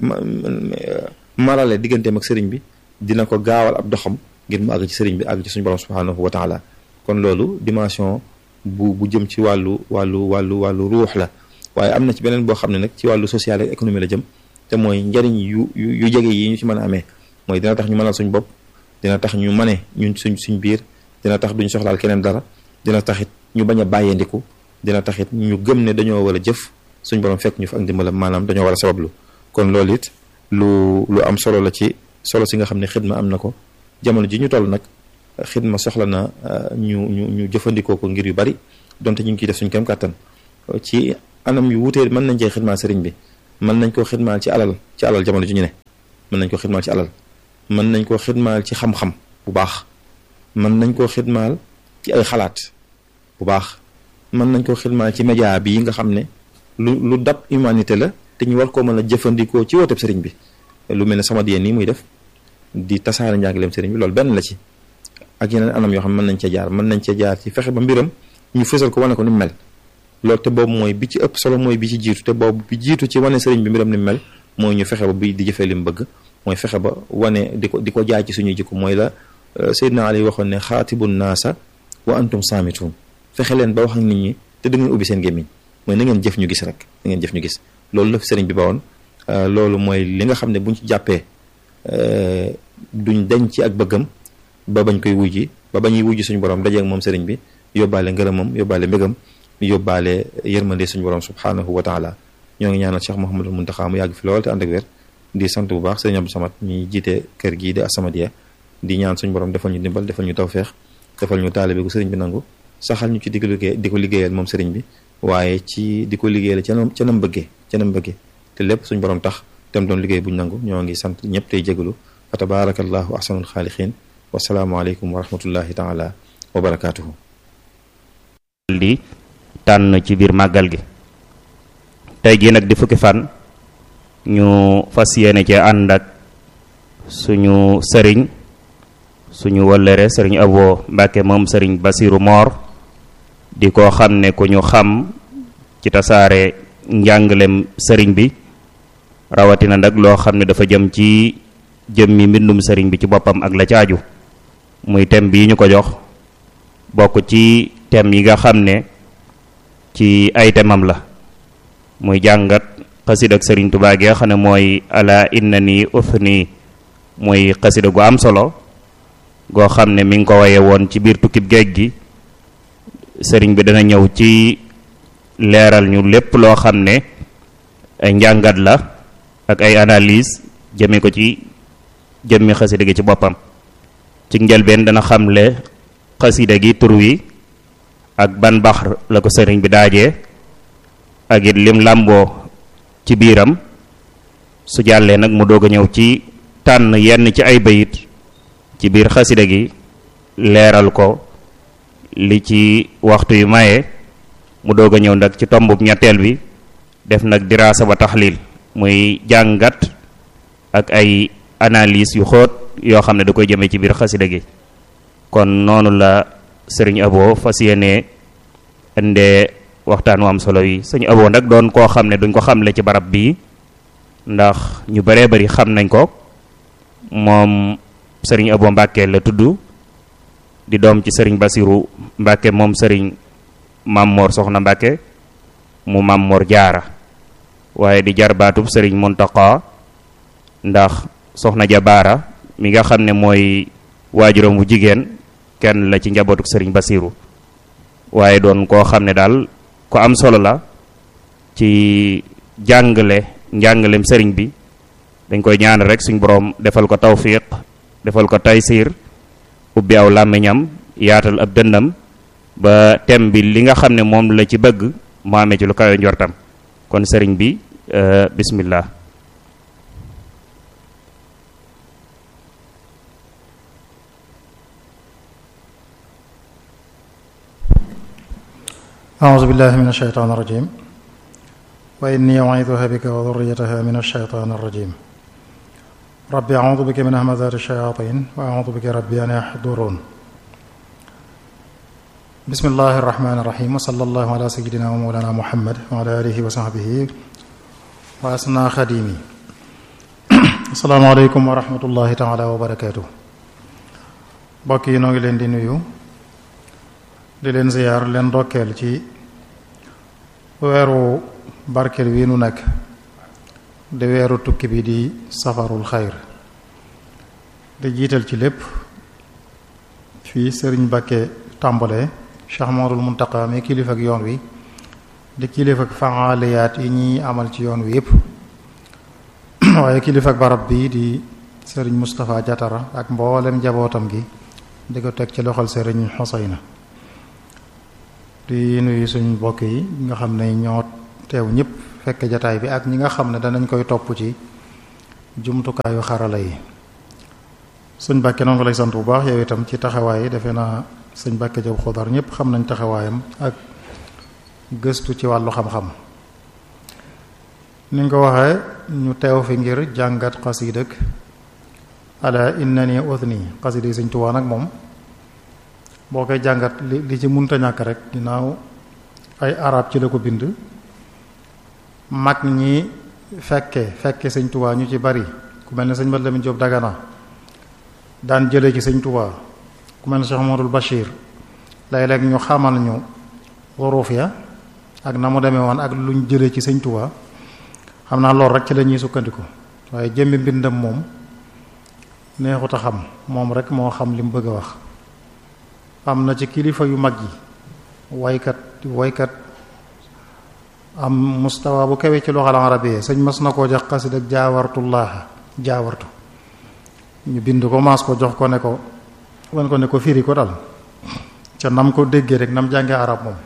marale digganteem ak sëriñ bi dina ko gaawal ab doxam ngir mu àgg ci sëriñ bi àgg ci suñu borom subhanahu wa taala kon loolu dimension bu bu jëm ci wàllu wàllu wàllu wàllu ruux la waaye am na ci beneen boo xam ne nag ci wàllu social ak économie la jëm te mooy njariñ yu yu jege yi ñu ci mën a amee mooy dina tax ñu mënal suñ bopp dina tax ñu mane ñun suñ suñ biir dina tax duñ soxlaal keneen dara dina taxit ñu bañ a bàyyandiku dina taxit ñu gëm ne dañoo war a jëf suñ borom fekk ñu fa ak ndimbalam maanaam dañoo war a sabablu kon loolu it lu lu am solo la ci solo si nga xam ne xidma am na ko jamono ji ñu toll nag xidma soxla na ñu ñu ñu jëfandikoo ko ngir yu bari donte ñu ngi ciy def suñ kem kàttan ci anam yu wutee mën nañ cee xidmaal sëriñ bi mën nañ koo xidmaal ci alal ci alal jamono ji ñu ne mën nañ koo xidmaal ci alal mën nañ koo xidmaal ci xam-xam bu baax mën nañ koo xidmaal ci ay xalaat bu baax mën nañ koo xidmaal ci média bi nga xam ne lu lu dab humanité la te ñu war koo mën a jëfandikoo ci wooteb sëriñ bi lu mel ne sama diyeen nii muy def di tasaare njàngaleem sëriñ bi loolu benn la ci ak yeneen anam yoo xam ne mën nañ cee jaar mën nañ cee jaar ci fexe ba mbiram ñu fësal ko wane ko ni mu mel loolu te boobu mooy bi ci ëpp solo mooy bi ci jiitu te boobu bi jiitu ci wane sëriñ bi mbiram ni mu mel mooy ñu fexe ba bi di jëfee li mu bëgg mooy fexe ba wane di ko di ko jaay ci suñuy jikko mooy la Seydina Ali waxoon ne xaatibun naasa wa antum saamitun fexe leen ba wax ak nit ñi te da ngeen ubbi seen gémmiñ mooy na ngeen jëf ñu gis rek na ngeen jëf ñu gis loolu la fi sëriñ bi bawoon loolu mooy li nga xam ne buñ ci jàppee duñ dañ ci ak bëggam ba bañ koy wujji ba bañuy wujji suñu borom dajeeg moom sëriñ bi yóbbaale ngërëmam yóbbaale mbégam yóbbaale yërmande suñu borom subhanahu wa taala ñoo ngi ñaanal Cheikh Mouhamadul Muntaxa mu yàgg fi lool te ànd ak wér di sant bu baax sëriñ Abdou Samad mi jiite kër gii di As-Samadiyya di ñaan suñu borom defal ñu dimbal defal ñu tawfeex defal ñu taalibe gu sëriñ bi nangu saxal ñu ci di ko liggéey di ko liggéeyal moom sëriñ bi waaye ci di ko liggéeyal ca nam ca nam bëggee ca nam bëggee te lépp suñu borom tax tem doon liggéey buñ nangu ñoo ngi sant ñëpp tey jégalu fa tabarakallahu ahsanul xaaliqiin wasalaamualeykum wa rahmatullahi taala wa barakaatuhu di tànn ci biir màggal gi tey jii nag di fukki fan ñu fas yéene ci ànd ak suñu sëriñ suñu wëllëre sëriñ Abo Mbàkke moom sëriñ Basiru Moor di ko xam ne ku ñu xam ci tasaare njàngalem sëriñ bi rawatina nag loo xam ne dafa jëm ci jëmmi mbindum sëriñ bi ci boppam ak la caaju muy thème bii ñu ko jox bokk ci thème yi nga xam ne ci ay temam la muy jàngat xasida ak sëriñ Tuubaa gi nga xam ne mooy ala inna ni uthni muy xasida gu am solo goo xam ne mi ngi ko waye woon ci biir tukkib géej gi sëriñ bi dana ñëw ci leeral ñu lépp loo xam ne ay njàngat la ak ay analyse jëme ko ci jëmmi xasida gi ci boppam ci njëlbeen dana xamle xasida gi tur wi ak ban bax la ko sëriñ bi daajee ak it lim làmboo ci biiram su jàllee nag mu doog a ñëw ci tànn yenn ci ay bayit ci biir xasida gi leeral ko li ci waxtu yu maye mu doog a ñëw nag ci tombub ñetteel bi def nag diraasa ba taxlil muy jàngat ak ay analyse yu xóot yoo xam ne da koy jëmee ci biir xasida gi kon noonu la sëriñ Abo fas yéene indee waxtaan wu am solo yi sëñ Abo nag doon koo xam ne duñ ko xamle ci barab bii ndax ñu baree bari xam nañ ko moom sëriñ Abo Mbàkke la tudd di doom ci sëriñ Basiru Mbàkke moom sëriñ Mammoor Soxna Mbàkke mu Mammoor Jaara waaye di jarbaatub sëriñ Muntaqa ndax soxna Jabaara mi nga xam ne mooy waajuram bu jigéen kenn la ci njabootuk sëriñ Basiru waaye doon koo xam ne daal ko am solo la ci jàngale njàngalem sëriñ bi dañ koy ñaan rek suñ boroom defal ko tawfiq defal ko taysir ubbi aw làmmiñam yaatal ab dënnam ba tem bi li nga xam ne moom la ci bëgg mu amee ci lu kawe njortam kon sëriñ bi bismillah أعوذ بالله من الشيطان الرجيم وإني أعيذها بك وذريتها من الشيطان الرجيم ربي أعوذ بك من همزات الشياطين وأعوذ بك ربي أن يحضرون بسم الله الرحمن الرحيم وصلى الله على سيدنا ومولانا محمد وعلى آله وصحبه وأسنى خديمي السلام عليكم ورحمة الله تعالى وبركاته بقي نوغي لين دي نيو di leen ziyaar leen ndokkeel ci weeru barkeel wi nu nekk di weeru tukki bi di safarul xayr di jiital ci lépp fii sëriñ Bakke tàmbalee Cheikh Mamadul Muntaqa mi kilifa ak yoon wi di kilifa ak faaliyaat yi ñuy amal ci yoon wi yépp waaye kilifa ak barab bi di sëriñ Moustapha Jatara ak mboolem njabootam gi di ko teg ci loxol sëriñ Xuseyna di nuyu suñ mbokk yi nga xam ne ñoo teew ñëpp fekk jataay bi ak ñi nga xam ne danañ koy topp ci jumtukaayu xarala yi sëñ Bàkke noonu lay sant bu baax yow itam ci taxawaay yi defe naa sëñ Bàkke Jaw Xodar ñëpp xam nañ taxawaayam ak gëstu ci wàllu xam-xam ni nga ko waxee ñu teew fi ngir jàngat xasiid ak ala innani udni xasiid yi sëñ Tuubaa nag moom boo koy jàngat li li ci munta ñàkk rek ginnaaw ay arab ci la ko bind mag ñi fekke fekke sëñ Tuubaa ñu ci bari ku mel ne sëñ Mat Lamin Jóob Dagana daan jële ci sëñ Tuubaa ku mel ne Cheikh Amadul Bachir léeg-léeg ñu xamal ñu waruuf ya ak na mu demee woon ak luñ jële ci sëñ Tuubaa xam naa loolu rek ci la ñuy sukkandiku waaye jëmmi mbindam moom neexut a xam moom rek moo xam li mu bëgg a wax am na ci kilifa yu mag yi waykat waykat am mustawa bu kawe ci loxal arabiya sëñ mas na koo jox xasid ak jaawartullaaha jaawartu ñu bind ko maas ko jox ko ne ko wan ko ne ko firi ko dal ca nam ko déggee rek nam jàngee arab moom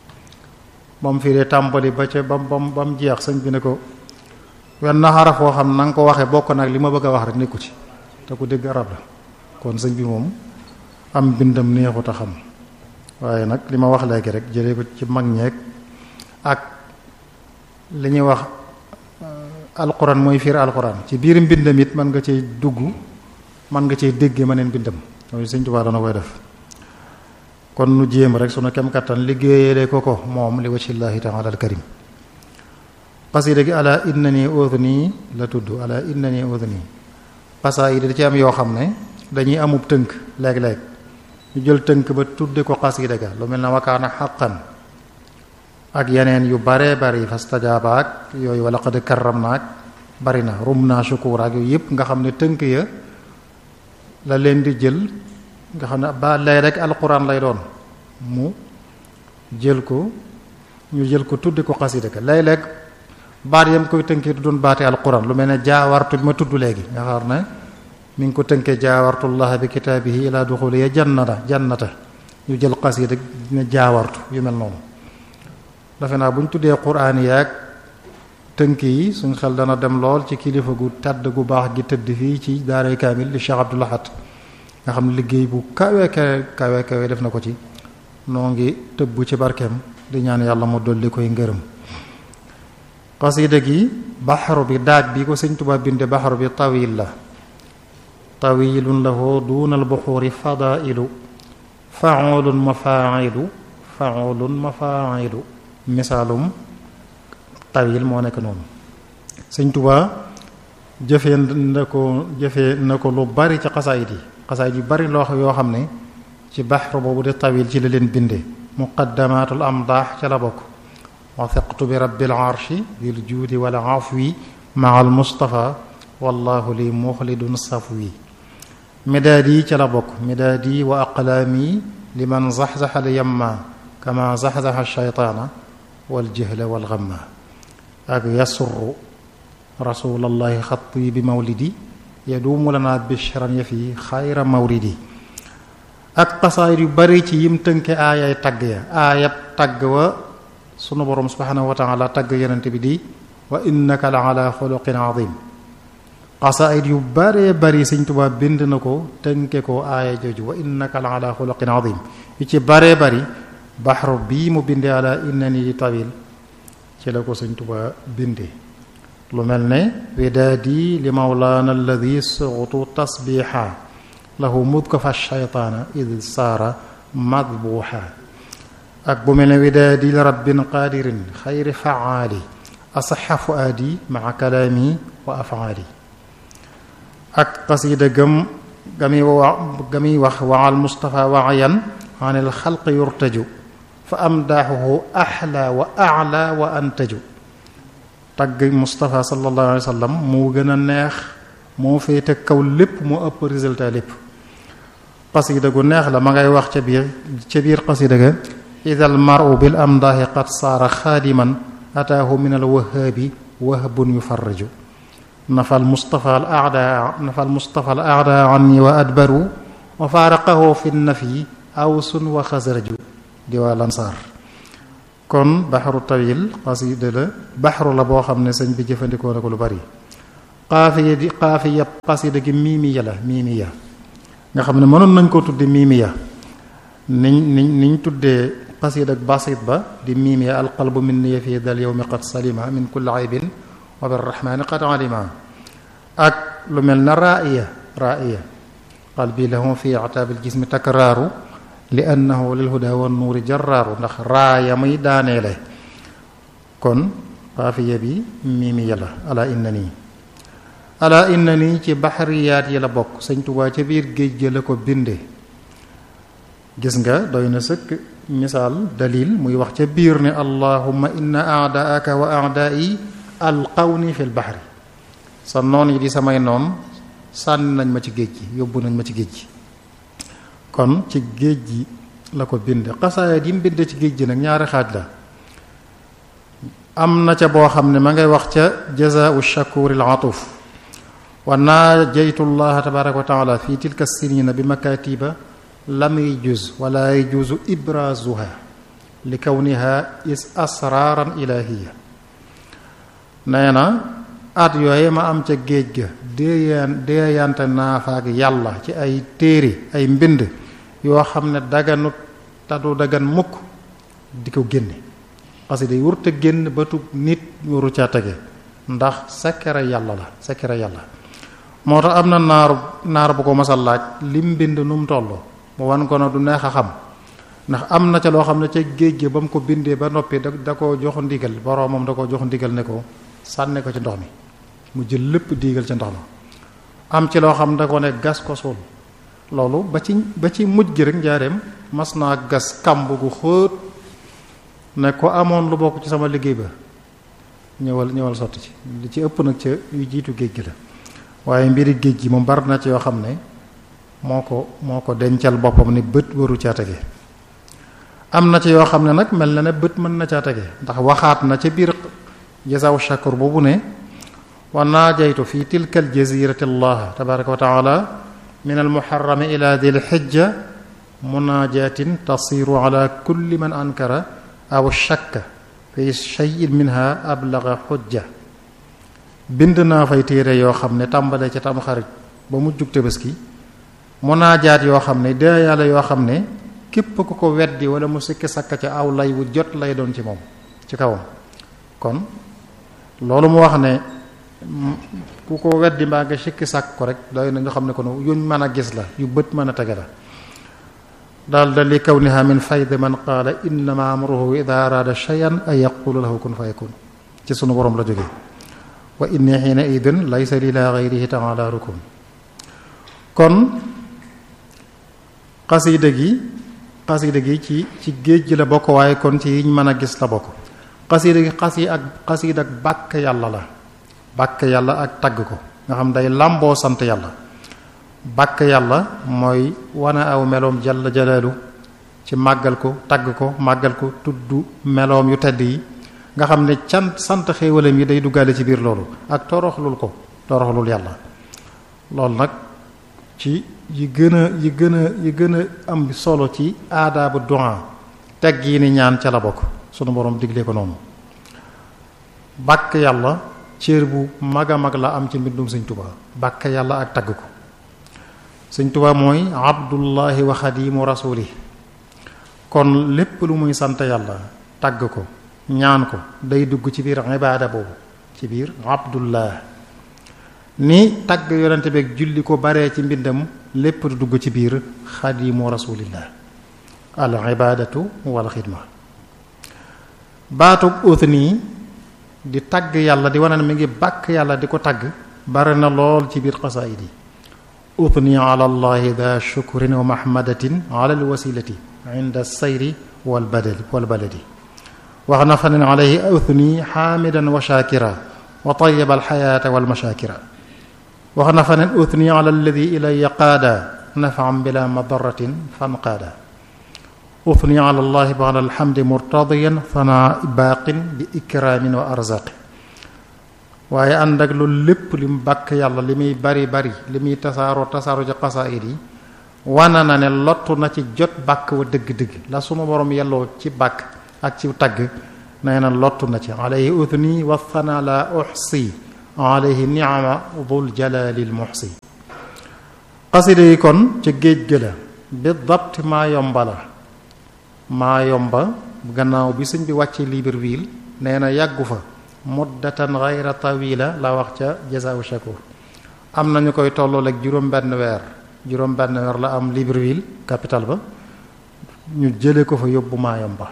ba mu firee tàmbali ba ca bam bam ba mu jeex sëñ bi ne ko wenn na xaraf woo xam na nga ko waxee bokk nag li ma bëgg a wax rek nekku ci te ku dégg arab la kon sëñ bi moom am bindam neexut a xam waaye nag li ma wax léegi rek jëlee ko ci mag ñeeg ak li ñuy wax alquran mooy fiir alquran ci biir mbindam it mën nga cay dugg mën nga cay déggee ma neen mbindam loolu Sëñ Tuubaa dana koy def kon nu jéem rek sunu kem kattan liggéeyale ko ko moom li wajhillaahi taala al karim xasida gi ala innani udni la tudd ala innani udni xasaayid da ci am yoo xam ne dañuy amub tënk léeg-léeg ñu jël tënk ba tudde ko xasida ga lu mel na wakaana xaqan ak yeneen yu baree bari fastajaaba ak yooyu wala qad karram naak bari na rum naa shukuur ak yooyu yëpp nga xam ne tënk ya la leen di jël nga xam ne ba lay rek alquran lay doon mu jël ko ñu jël ko tudde ko xasida ga léeg-léeg baat yam koy tënkee du doon baati alquran lu mel ne jaawartu bi ma tudd léegi nga xam ne mi ngi ko tënkee jaawartullah bi kitaabihi ila duxuli ya jannata jannata ñu jël xasida ne jaawartu yu mel noonu defe naa bu ñu tuddee quraan yaag tënk yi suñ xel dana dem lool ci kilifa gu tàdd gu baax gi tëdd fii ci daaray kaamil di Cheikh Abdou Lahad nga xam liggéey bu kawe kawe kawe kawe def na ko ci noo ngi tëbb ci barkeem di ñaan yàlla mu dolli koy ngërëm xasida gi baxaru bi daaj bi ko sëñ Tuubaa binde baxaru bi tawil la tawilun lahu duunal buxuuri fadailu faulun mafailu faulun mafailu misaalum tawil moo nekk noonu sëñ Tuubaa jëfee na ko jëfee na ko lu bari ci xasaayit yi xasaayit yu bari loo yoo xam ne ci baxru boobu di tawil ci la leen binde muqaddamatul amdaax ca la bokk wathiqtu bi rabbil arshi bil juudi wal afwi maa al mustafa wallahu li muxlidun safwi midaad yi ca la bokk midaad yi wa aqlaami liman zaxzaxa al yamma kama zaxzaxa shaytaana wal jahla wal gamma ak yasurru rasulallahi xatti bi mawlidi yaduumu lana bishran ya fi xayra mawridi ak xasaayit yu bari ci yim tënke aayay tagg ya aayab tagg wa sunu boroom subhanahu wa taala tagg yonente bi di wa innaka la ala xuluqin azim xasaayit yu baree bari sëñ Tuubaa bind na ko tënke ko aaya jooju wa innaka la ala xuluqin azim yu ci baree bari baxru bii mu binde ala innani tawil ci la ko sëñ Tuubaa binde lu mel ne widaadi li mawlaana alladi suxtu tasbiixa lahu mudka fa shaytaana id saara madbuuxa ak bu mel ne widaadi li rabbin qaadirin xayri faali asaxa fuaadi maa kalaami wa afaali ak qasida gëm gami wa gami wax waal mustafa waayan an il xalq yurtaju fa amdaaxuhu axla wa ala wa antaju tagg Moustapha sallallahu alayhi wa sallam moo gën a neex moo féete kaw lépp moo ëpp résultat lépp xasida gu neex la ma ngay wax ca biir ca biir xasida ga idal maru bil amdaahi qad saara xaadiman ataahu min al wahaabi wahbun yufarraju nafal Moustapha al aada nafal Moustapha al aada anni wa adbaru wa faaraqahu fi nafi awsun wa xasraju di waa lansaar kon baxaru tawil xasida la baxaru la boo xam ne sëñ bi jëfandikoo na ko lu bari xaafiya di xaafiya xasida gi miimiya la miimiya nga xam ne mënoon nañ koo tudde miimiya niñ niñ niñ tuddee xasida ak basit ba di miimiya alqalbu min niya fii dal yowmi qad salima min kulli aybin wa birrahmani qad alima ak lu mel na raaya raaya qalbi lahu fi ataabil jismi takraaru li annahu lil huda wan nuuri jarraaru ndax raaya muy daaneele kon xaafiya bi miimiya la ala inna nii ala inna nii ci baxariyaat yi la bokk sëñ Tuubaa ca biir géej gi la ko binde gis nga doy na sëkk misaal dalil muy wax ca biir ne allahumma inna aadaaka wa aadaai alqawni fi lbaxri sa noon yi di samay noon sànni nañ ma ci géej gi yóbbu nañ ma ci géej gi kon ci géej gi la ko bind xasaayat yi mu bind ci géej gi nag ñaari xaaj la am na ca boo xam ne ma ngay wax ca jazaau shakur al atuf wa naajaytu llaha tabaraka wa taala fi tilka sinina bi makatiba lam yajuz wala yajuzu ibrazuha li kawniha is asraran ilahiya nee na at yooye ma am ca géej ga déeyaan déeyante naa fa ak yàlla ci ay téere ay mbind yoo xam ne daganut tadu dagan mukk di ko génne xasida yi wurte génn batub nit waru caa tege ndax sekkere yàlla la sekkere yàlla moo tax am na naaru naar bu ko masal laaj lim mbind nu mu toll mu wan ko na du neex a xam ndax am na ca loo xam ne ca géej gi ba mu ko bindee ba noppi da da ko jox ndigal boroomam da ko jox ndigal ne ko sànne ko ci ndox mi mu jël lépp diigal ca ndox ma am ci loo xam da ko ne gas ko suul loolu ba ci ba ci mujj gi rek njaareem mas naa gas kàmb gu xóot ne ko amoon lu bokk ci sama liggéey ba ñëwal ñëwal sotti ci li ci ëpp nag ca yu jiitu géej gi la waaye mbiri géej gi moom bari na ci yoo xam ne moo ko moo ko dencal boppam ni bët waru caa tege am na ci yoo xam ne nag mel na ne bët mën na caa tege ndax waxaat na ca biir jasaw shakur boobu ne wa naajaytu fi tilka al jazirati allah tabaraka wa taala min al muharrami ila dil xijja munaajatin tasiru ala kulli man ankara aw shakka fi cheyin minha ablaga xujja bind naa fay téere yoo xam ne tàmbale ca tamxarit ba mu jug Tabaski munaajaat yoo xam ne dee yàlla yoo xam ne képp ku ko weddi wala mu sikki sakka ca aw lay wu jot lay doon ci moom ci kawam kon loolu mu wax ne ku ko weddi mbaa nga sikki sàkk ko rek doy na ñu xam ne ko yuñ mën a gis la yu bët mën a tege la daal da li kawniha min fayd man qaala innama amruhu ida araada shay'an an yaqula lahu kun fayakun ci sunu borom la jógee wa inni xiina idin laysa li la gayrihi taala rukun kon xasida gi xasida gi ci ci géej gi la bokk waaye kon ci yiñ mën a gis la bokk xasida gi xasi ak xasida ak bàkk yàlla la bàkk yàlla ak tagg ko nga xam day làmboo sant yàlla bàkk yàlla mooy wane aw meloom jalla jalaalu ci màggal ko tagg ko màggal ko tudd meloom yu tedd yi nga xam ne can sant xéewalam yi day duggaale ci biir loolu ak toroxlul ko toroxlul yàlla loolu nag ci yi gën a yi gën a yi gën a am solo ci aadaabu du'a teg yi ni ñaan ca la bokk sunu borom digle ko noonu bàkk yàlla cër bu mag a mag la am ci mbindum sëñ Tuubaa bàkk yàlla ak tagg ko sëñ Tuubaa mooy abdullahi wa xadimu rasuli kon lépp lu muy sant yàlla tagg ko ñaan ko day dugg ci biir ibaada boobu ci biir abdullah ni tagg yonente beeg julli ko baree ci mbindam lépp du dugg ci biir xadimu rasulillah al ibadatu wal xidma baatub uthni di tagg yàlla di wane ne mi ngi bàkk yàlla di ko tagg bare na lool ci biir xasaayid yi uthni ala allahi da shukrin wa mahmadatin ala alwasilati inda sayri wal badali wal baladi wax na fa ne alayhi uthni xaamidan wa shakira wa tayiba alxayaata walmashakira wax na fa ne uthni ala alladi ilaya qaada nafam bila madaratin fanqaada uthni ala allahi bada alhamdi murtadiyan fana baaqin bi ikraamin wa arzaqi waaye ànd ak loolu lépp li mu bàkk yàlla li muy bari bari li muy tasaaroo tasaaroo ci xasaayid yi wana na ne lottu na ci jot bàkk wa dëgg-dëgg la sunu borom yelloo ci bàkk ak ci tagg nee na lottu na ci alayhi uthni wa thana la uxsi alayhi niama dul jalalil muxsi xasida yi kon ca géej ga la bi dabt maa yomba la maa yomba gannaaw bi sëñ bi wàcce Libreville nee na yàggu fa muddatan gayra tawila la wax ca jasaawu shakur am na ñu koy tollool ak juróom benn weer juróom benn weer la am Libreville capital ba ñu jële ko fa yóbbu maa yomba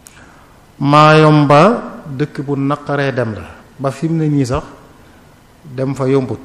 maayomba dëkk bu naqaree dem la ba fi mu ne nii sax dem fa yombut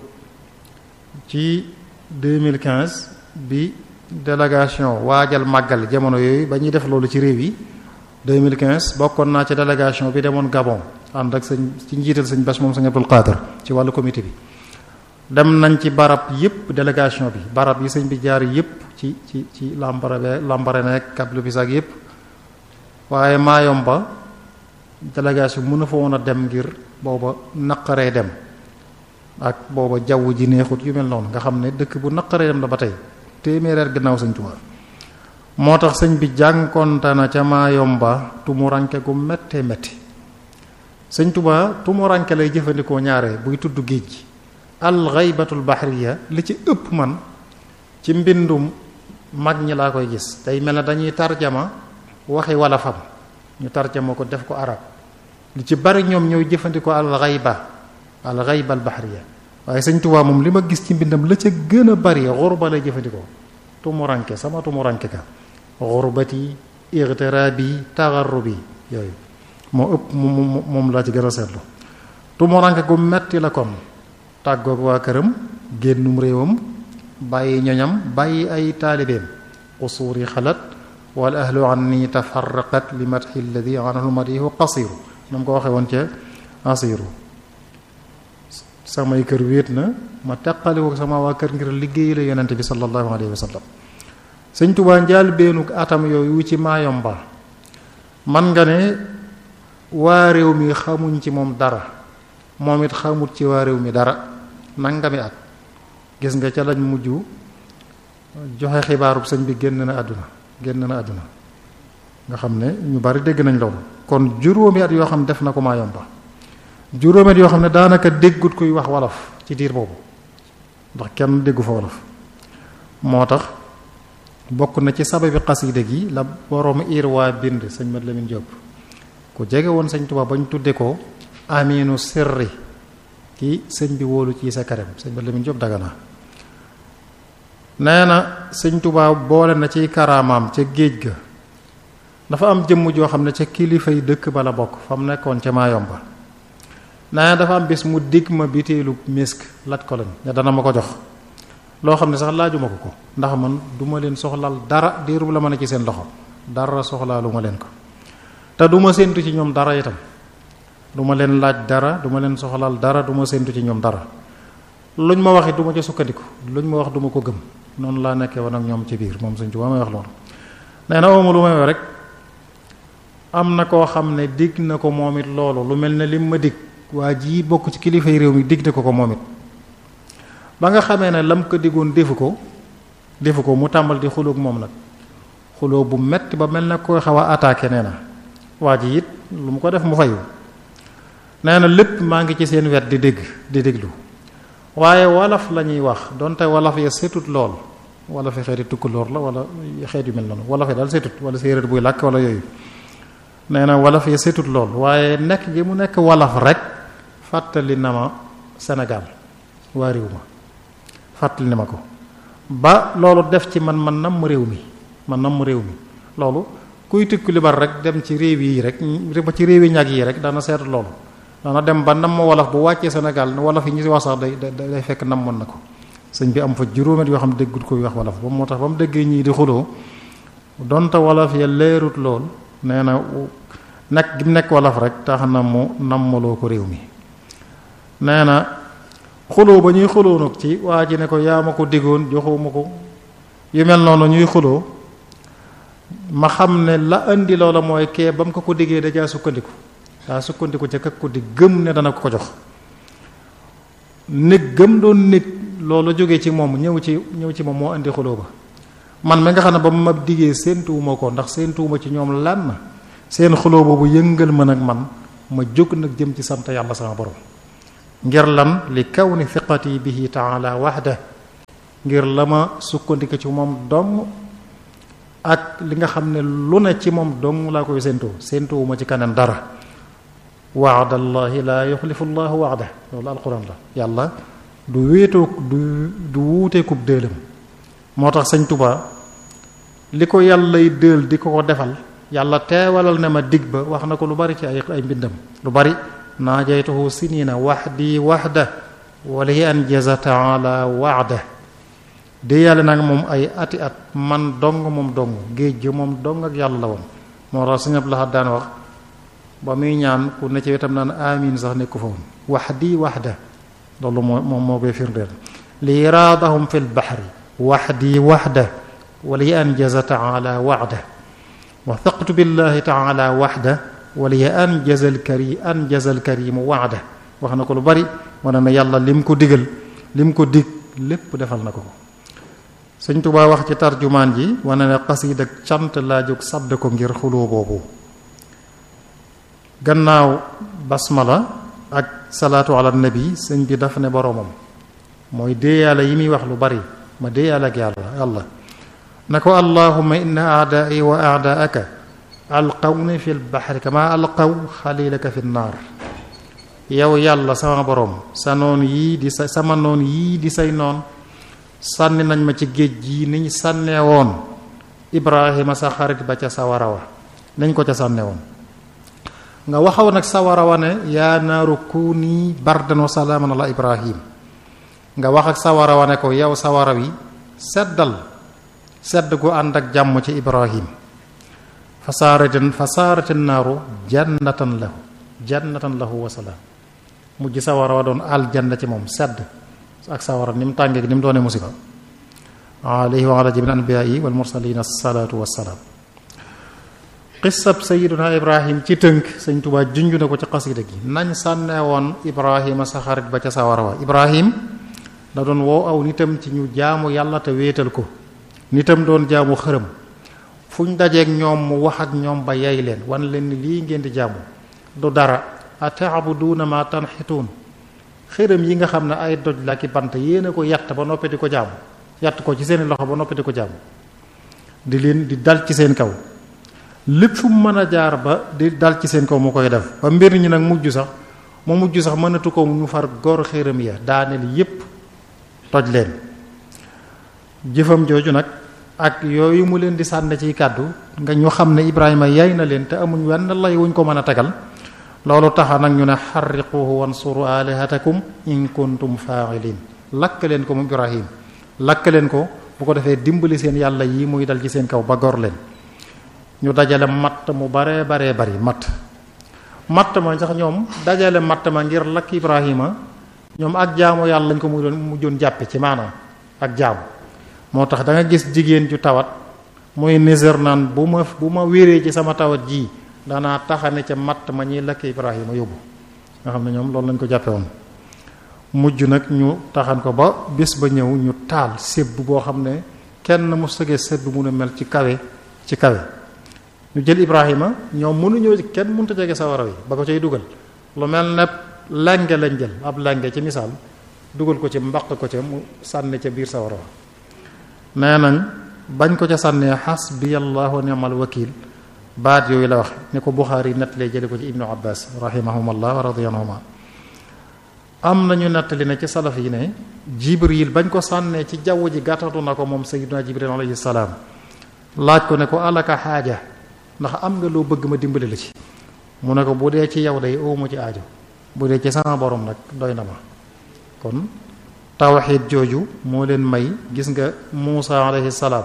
ci 2015 bi délégation waajal màggal jamono yooyu ba ñuy def loolu ci réew yi 2015 bokkoon naa ci délégation bi demoon Gabon ànd ak sëñ ci njiital sëñ Bass moom sëñ Abdul Qadir ci wàllu comité bi dem nañ ci barab yépp délégation bi barab yi sëñ bi jaar yépp ci ci ci Lambaréné Lambaréné ak Cap Lopizzac yépp waaye Mayomba délégation mën na fa woon a dem ngir booba naqaree dem ak booba jaww ji neexut yu mel noonu nga xam ne dëkk bu naqaree dem la ba tey téeméereer gannaaw sëñ Tuubaa moo tax sëñ bi jànkonte na ca Mayomba tumuranke gu méttee métti sëñ Tuubaa tumuranke lay jëfandikoo ñaare buy tudd géej gi al xaybatul bahriya li ci ëpp man ci mbindum mag ñi laa koy gis day mel ne dañuy tarjama waxi wala fam ñu tarjama ko def ko arab li ci bari ñoom ñooy jëfandikoo al xayba al xayba al bahriya waaye sëñ Tuubaa moom li ma gis ci mbindam la ca gën a bari xurba lay jëfandikoo tumuranke sama tumuranke ka xurbati igtirabi taxarrubi yooyu moo ëpp moom laa ci gën a seetlu tumuranke gu metti la kon tàggoog waa këram génnum réewam bàyyi ñoñam bàyyi ay taalibeem qusuuri xalat wal ahlu anni tafarraqat li madxi alladi anhu madihu qasiru na mu ko waxee woon ca asiru samay kër wéet na ma teqali ko sama waa kër ngir liggéey la yonente bi sallallahu alayhi wa sallam sëñ Tuubaa njaal beenu atam yooyu ci Mayomba man nga ne waa réew mi xamuñ ci moom dara moom it xamut ci waa réew mi dara nangami at gis nga ca lañ mujj joxe xibaarub sëñ bi génn na àdduna génn na àdduna nga xam ne ñu bari dégg nañ loolu kon juróomi at yoo xam ne def na ko Mayomba juróomi at yoo xam ne daanaka déggut kuy wax wolof ci diir boobu ndax kenn déggu fa wolof moo tax bokk na ci sababi xasida gi la borom irwaa bind sëñ Mat Lamin Jóob ku jege woon sëñ Tuubaa ba ñu tudde ko aminu sirri ki sëñ bi wóolu ci sa karem sëñ ba Lamin Jóob Dagana nee na sëñ Tuubaa boole na ci karaamaam ca géej ga dafa am jëmm joo xam ne ca kilifa yi dëkk ba la bokk fa mu nekkoon ca Maayomba nee na dafa am bis mu digg ma biteelu misk laaj ko lañ ne dana ma ko jox loo xam ne sax laajuma ko ko ndax man du ma leen soxlaal dara diiru la mën a ci seen loxo dara soxlaalu ma leen ko te du ma séentu ci ñoom dara itam du ma leen laaj dara du ma leen soxlaal dara du ma séentu ci ñoom dara luñ ma waxit du ma ca sukkandiku luñ ma wax du ma ko gëm noonu laa nekkee woon ak ñoom ci biir moom suñ ci may wax loolu nee na oomu lu may rek am na koo xam ne digg na ko moom it loolu lu mel ne lim ma dig waa ji bokk ci kilifay réew mi digg na ko ko moom it ba nga xamee ne lam ko diggoon defu ko defu ko mu tàmbal di xuloog moom nag xuloo bu metti ba mel ne koy xaw a attaqué nee na waa ji it lu mu ko def mu fayu nee na lépp maa ngi ci seen wet di dégg di déglu waaye wolof la ñuy wax donte wolof ya setut lool wolof yi xeeti tukkulóor la wala xeet yu mel noonu wolof yi daal setut wala séeréer buy làkk wala yooyu nee na wolof ya setut lool waaye nekk gi mu nekk wolof rek fàttali na ma Sénégal waa réew ma fàttali na ma ko ba loolu def ci man man nam mu réew mi man nam mu réew mi loolu kuy tukki li bar rek dem ci réew yi rek ba ci réew yi ñag yi rek dana seetu loolu dana dem ba nam ma wolof bu wàccee Sénégal wolof yi ñu si wax sax day day fekk nam mën na ko sëñ bi am fa juróomet yoo xam ne déggul koy wax wolof ba moo tax ba mu déggee ñii di xuloo donte wolof ya leerut lool nee na nekk gi mu nekk wolof rek tax na mu nammaloo ko réew mi nee na xuloo ba ñuy xuloo nag ci waa ji ne ko yaa ma ko diggoon joxoo ma ko yu mel noonu ñuy xuloo ma xam ne la indi loola mooy kee ba mu ko ko diggee dajaa sukkandiku daa sukkandiku ca kak ko di gëm ne dana ko ko jox nég gëm doon nég loolu jógee ci moom ñëw ci ñëw ci moom moo indi xuloo ba man mi nga xam ne ba ma diggee séentuwuma ko ndax séentuwuma ci ñoom lan seen xuloo boobu yëngal ma nag man ma jóg nag jëm ci sant yàlla sama borom ngir lan li kaw ni fiqati bihi taala waxda ngir la ma sukkandiku ci moom dong ak li nga xam ne lu ne ci moom dong laa koy séentuwu séentuwuma ci kanam dara waadallahi laa yuxlifu llahu waada loolu alquran la yàlla du wéetoo du du wuuteekub dëelam moo tax sëñ Tuba li ko yàllay dëel di ko ko defal yàlla teewalal ne ma dig ba wax na ko lu bari ci ay ay mbindam lu bari naajaytuhu sinina waxdi waxda wali an jaza taala waada de yàlla nag moom ay ati at man dong moom dong géej gi moom dong ak yàlla la woon moo tax sëñ Abdul Ahad daan wax ba muy ñaan ku ne ci wetam naan amin sax nekku fa woon waxdi waxda loolu moo moom moo koy firndeel li iraadahum fi lbaxri waxdi waxda wali anjaza taala waxda wa thaqtu billahi taala waxda wali anjaza alkari anjaza alkarimu waxda wax na ko lu bari wane na yàlla lim ko digal lim ko dig lépp defal na ko ko sëñ Tuubaa wax ci tarjumaan ji wane ne xasiid ak cant laa jóg sàdd ko ngir xuloo boobu gannaaw basmala ak salaatu ala nabi sëñ bi dafa ne boroomam mooy déeyaale yi muy wax lu bari ma déeyaale ak yàlla yàlla na ko allahuma inna aadaai wa aadaaka alqawni fi lbaxri kama alqaw xalilaka fi nnaar yow yàlla sama boroom sa noon yii di sa sama noon yii di say noon sànni nañ ma ci géej gi ni ñu sànnee woon ibrahima sa xarit ba ca sawara wa nañ ko ca sànne woon nga waxaw nag sawara wa ne yaa naaru kuuni bardan wa salaaman ala ibrahim nga wax ak sawara wa ne ko yow sawara wi seddal sedd gu ànd ak jàmm ci ibrahim fa saaratin fa saaratin naaru jannatan lahu jannatan lahu wa salaam mujj sawara wa doon aljanna ci moom sedd ak sawara ni mu tàngee ni mu doonee musiba alayhi wa ala jamiil anbiyaai wal mursalin asalaatu wassalaam xisab sayiduna ibrahim ci tënk sëñ Tuubaa junj na ko ci xasida gi nañ sànnee woon ibrahima sa xarit ba ca sawara wa ibrahim da doon woo aw nitam ci ñu jaamu yàlla te wéetal ko nitam doon jaamu xërëm fu ñu dajeeg ñoom mu wax ak ñoom ba yay leen wan leen ni lii ngeen di jaamu du dara ataabuduuna ma tanxituun xërëm yi nga xam ne ay doj la ki bant yéen a ko yatt ba noppi di ko jaamu yatt ko ci seeni loxo ba noppi di ko jaamu di leen di dal ci seen kaw lépp fu mu mën a jaar ba di dal ci seen kaw mu koy def ba mbir ñi nag mujj sax mu mujj sax mënatu ko mu far gor xéeram ya daaneel yépp toj leen jëfam jooju nag ak yooyu mu leen di sànni ciy kàddu nga ñu xam ne Ibrahima yay na leen te amuñ wenn lay wuñ ko mën a tegal loolu taxa nag ñu ne xarriquhu wansuru alihatakum in kuntum fa'ilin lakk leen ko mu Ibrahim lakk leen ko bu ko defee dimbali seen yàlla yi muy dal ci seen kaw ba gor leen ñu dajale matt mu baree baree bari matt matt ma sax ñoom dajale matt ma ngir lakk Ibrahima ñoom ak jaamu yàlla lañ ko mu doon mujjoon jàppe ci maanaam ak jaamu moo tax da nga gis jigéen ju tawat muy niser naan bu ma bu ma wéree ci sama tawat ji danaa taxane ca matt ma ñuy lakk Ibrahima yóbbu nga xam ne ñoom loolu lañ ko jàppe woon mujj nag ñu taxan ko ba bés ba ñëw ñu taal sébb boo xam ne kenn mu sëgee sébb mun a mel ci kawe ci kawe ñu jël Ibrahima ñoom mënuñoo kenn mënut a jege sawara wi ba ko cay dugal lu mel ne lenge lañ jël ab lenge ci misaal dugal ko ci mbaq ko ca mu sànni ca biir sawara wa nee nañ bañ ko ca sànnee xasbiyallahu wa ni'mal wakil baat yooyu la wax ni ko Buxaari nettalee jële ko ci ibnu abbas rahimahumullah wa radiyanhuma am nañu nettali ne ci salaf yi ne jibril bañ ko sànnee ci jaww ji gàttatu na ko moom sayyiduna jibril alayhi salaam laaj ko ne ko alaka xaaja ndax am nga loo bëgg ma dimbali la ci mu ne ko bu dee ci yow day oomu ci aajo bu dee ci sama borom nag doy na ma kon tawxiid jooju moo leen may gis nga Muusa alayhi salaam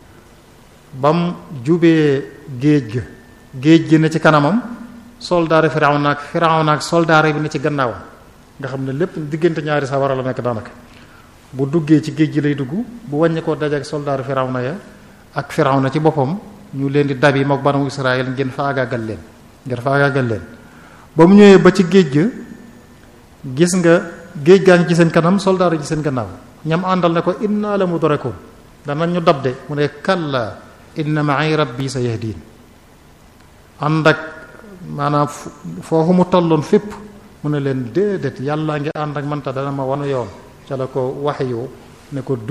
bam jubee géej ga géej gi ne ci kanamam soldaari Firawna ak Firawna ak soldaari bi ne ci gannaawam nga xam ne lépp diggante ñaari sawara la nekk daanaka bu duggee ci géej gi lay dugg bu wàññi ko dajeek soldaari Firawna ya ak Firawna ci boppam ñu leen di dabi mook banu Israël ngeen faagaagal leen ngeen faagaagal leen ba mu ñëwee ba ci géej ga gis nga géej gaa ngi ci seen kanam soldaar yi ci seen gannaaw ñam àndal ne ko inna la mudrakun danañ ñu dab de mu ne kalla inna ma'i rabbi sa yahdin ànd ak maanaam foofu mu tolloon fépp mu ne leen déedéet yàlla ngi ànd ak manta dana ma wanu yoon ca la ko wax yu ne ko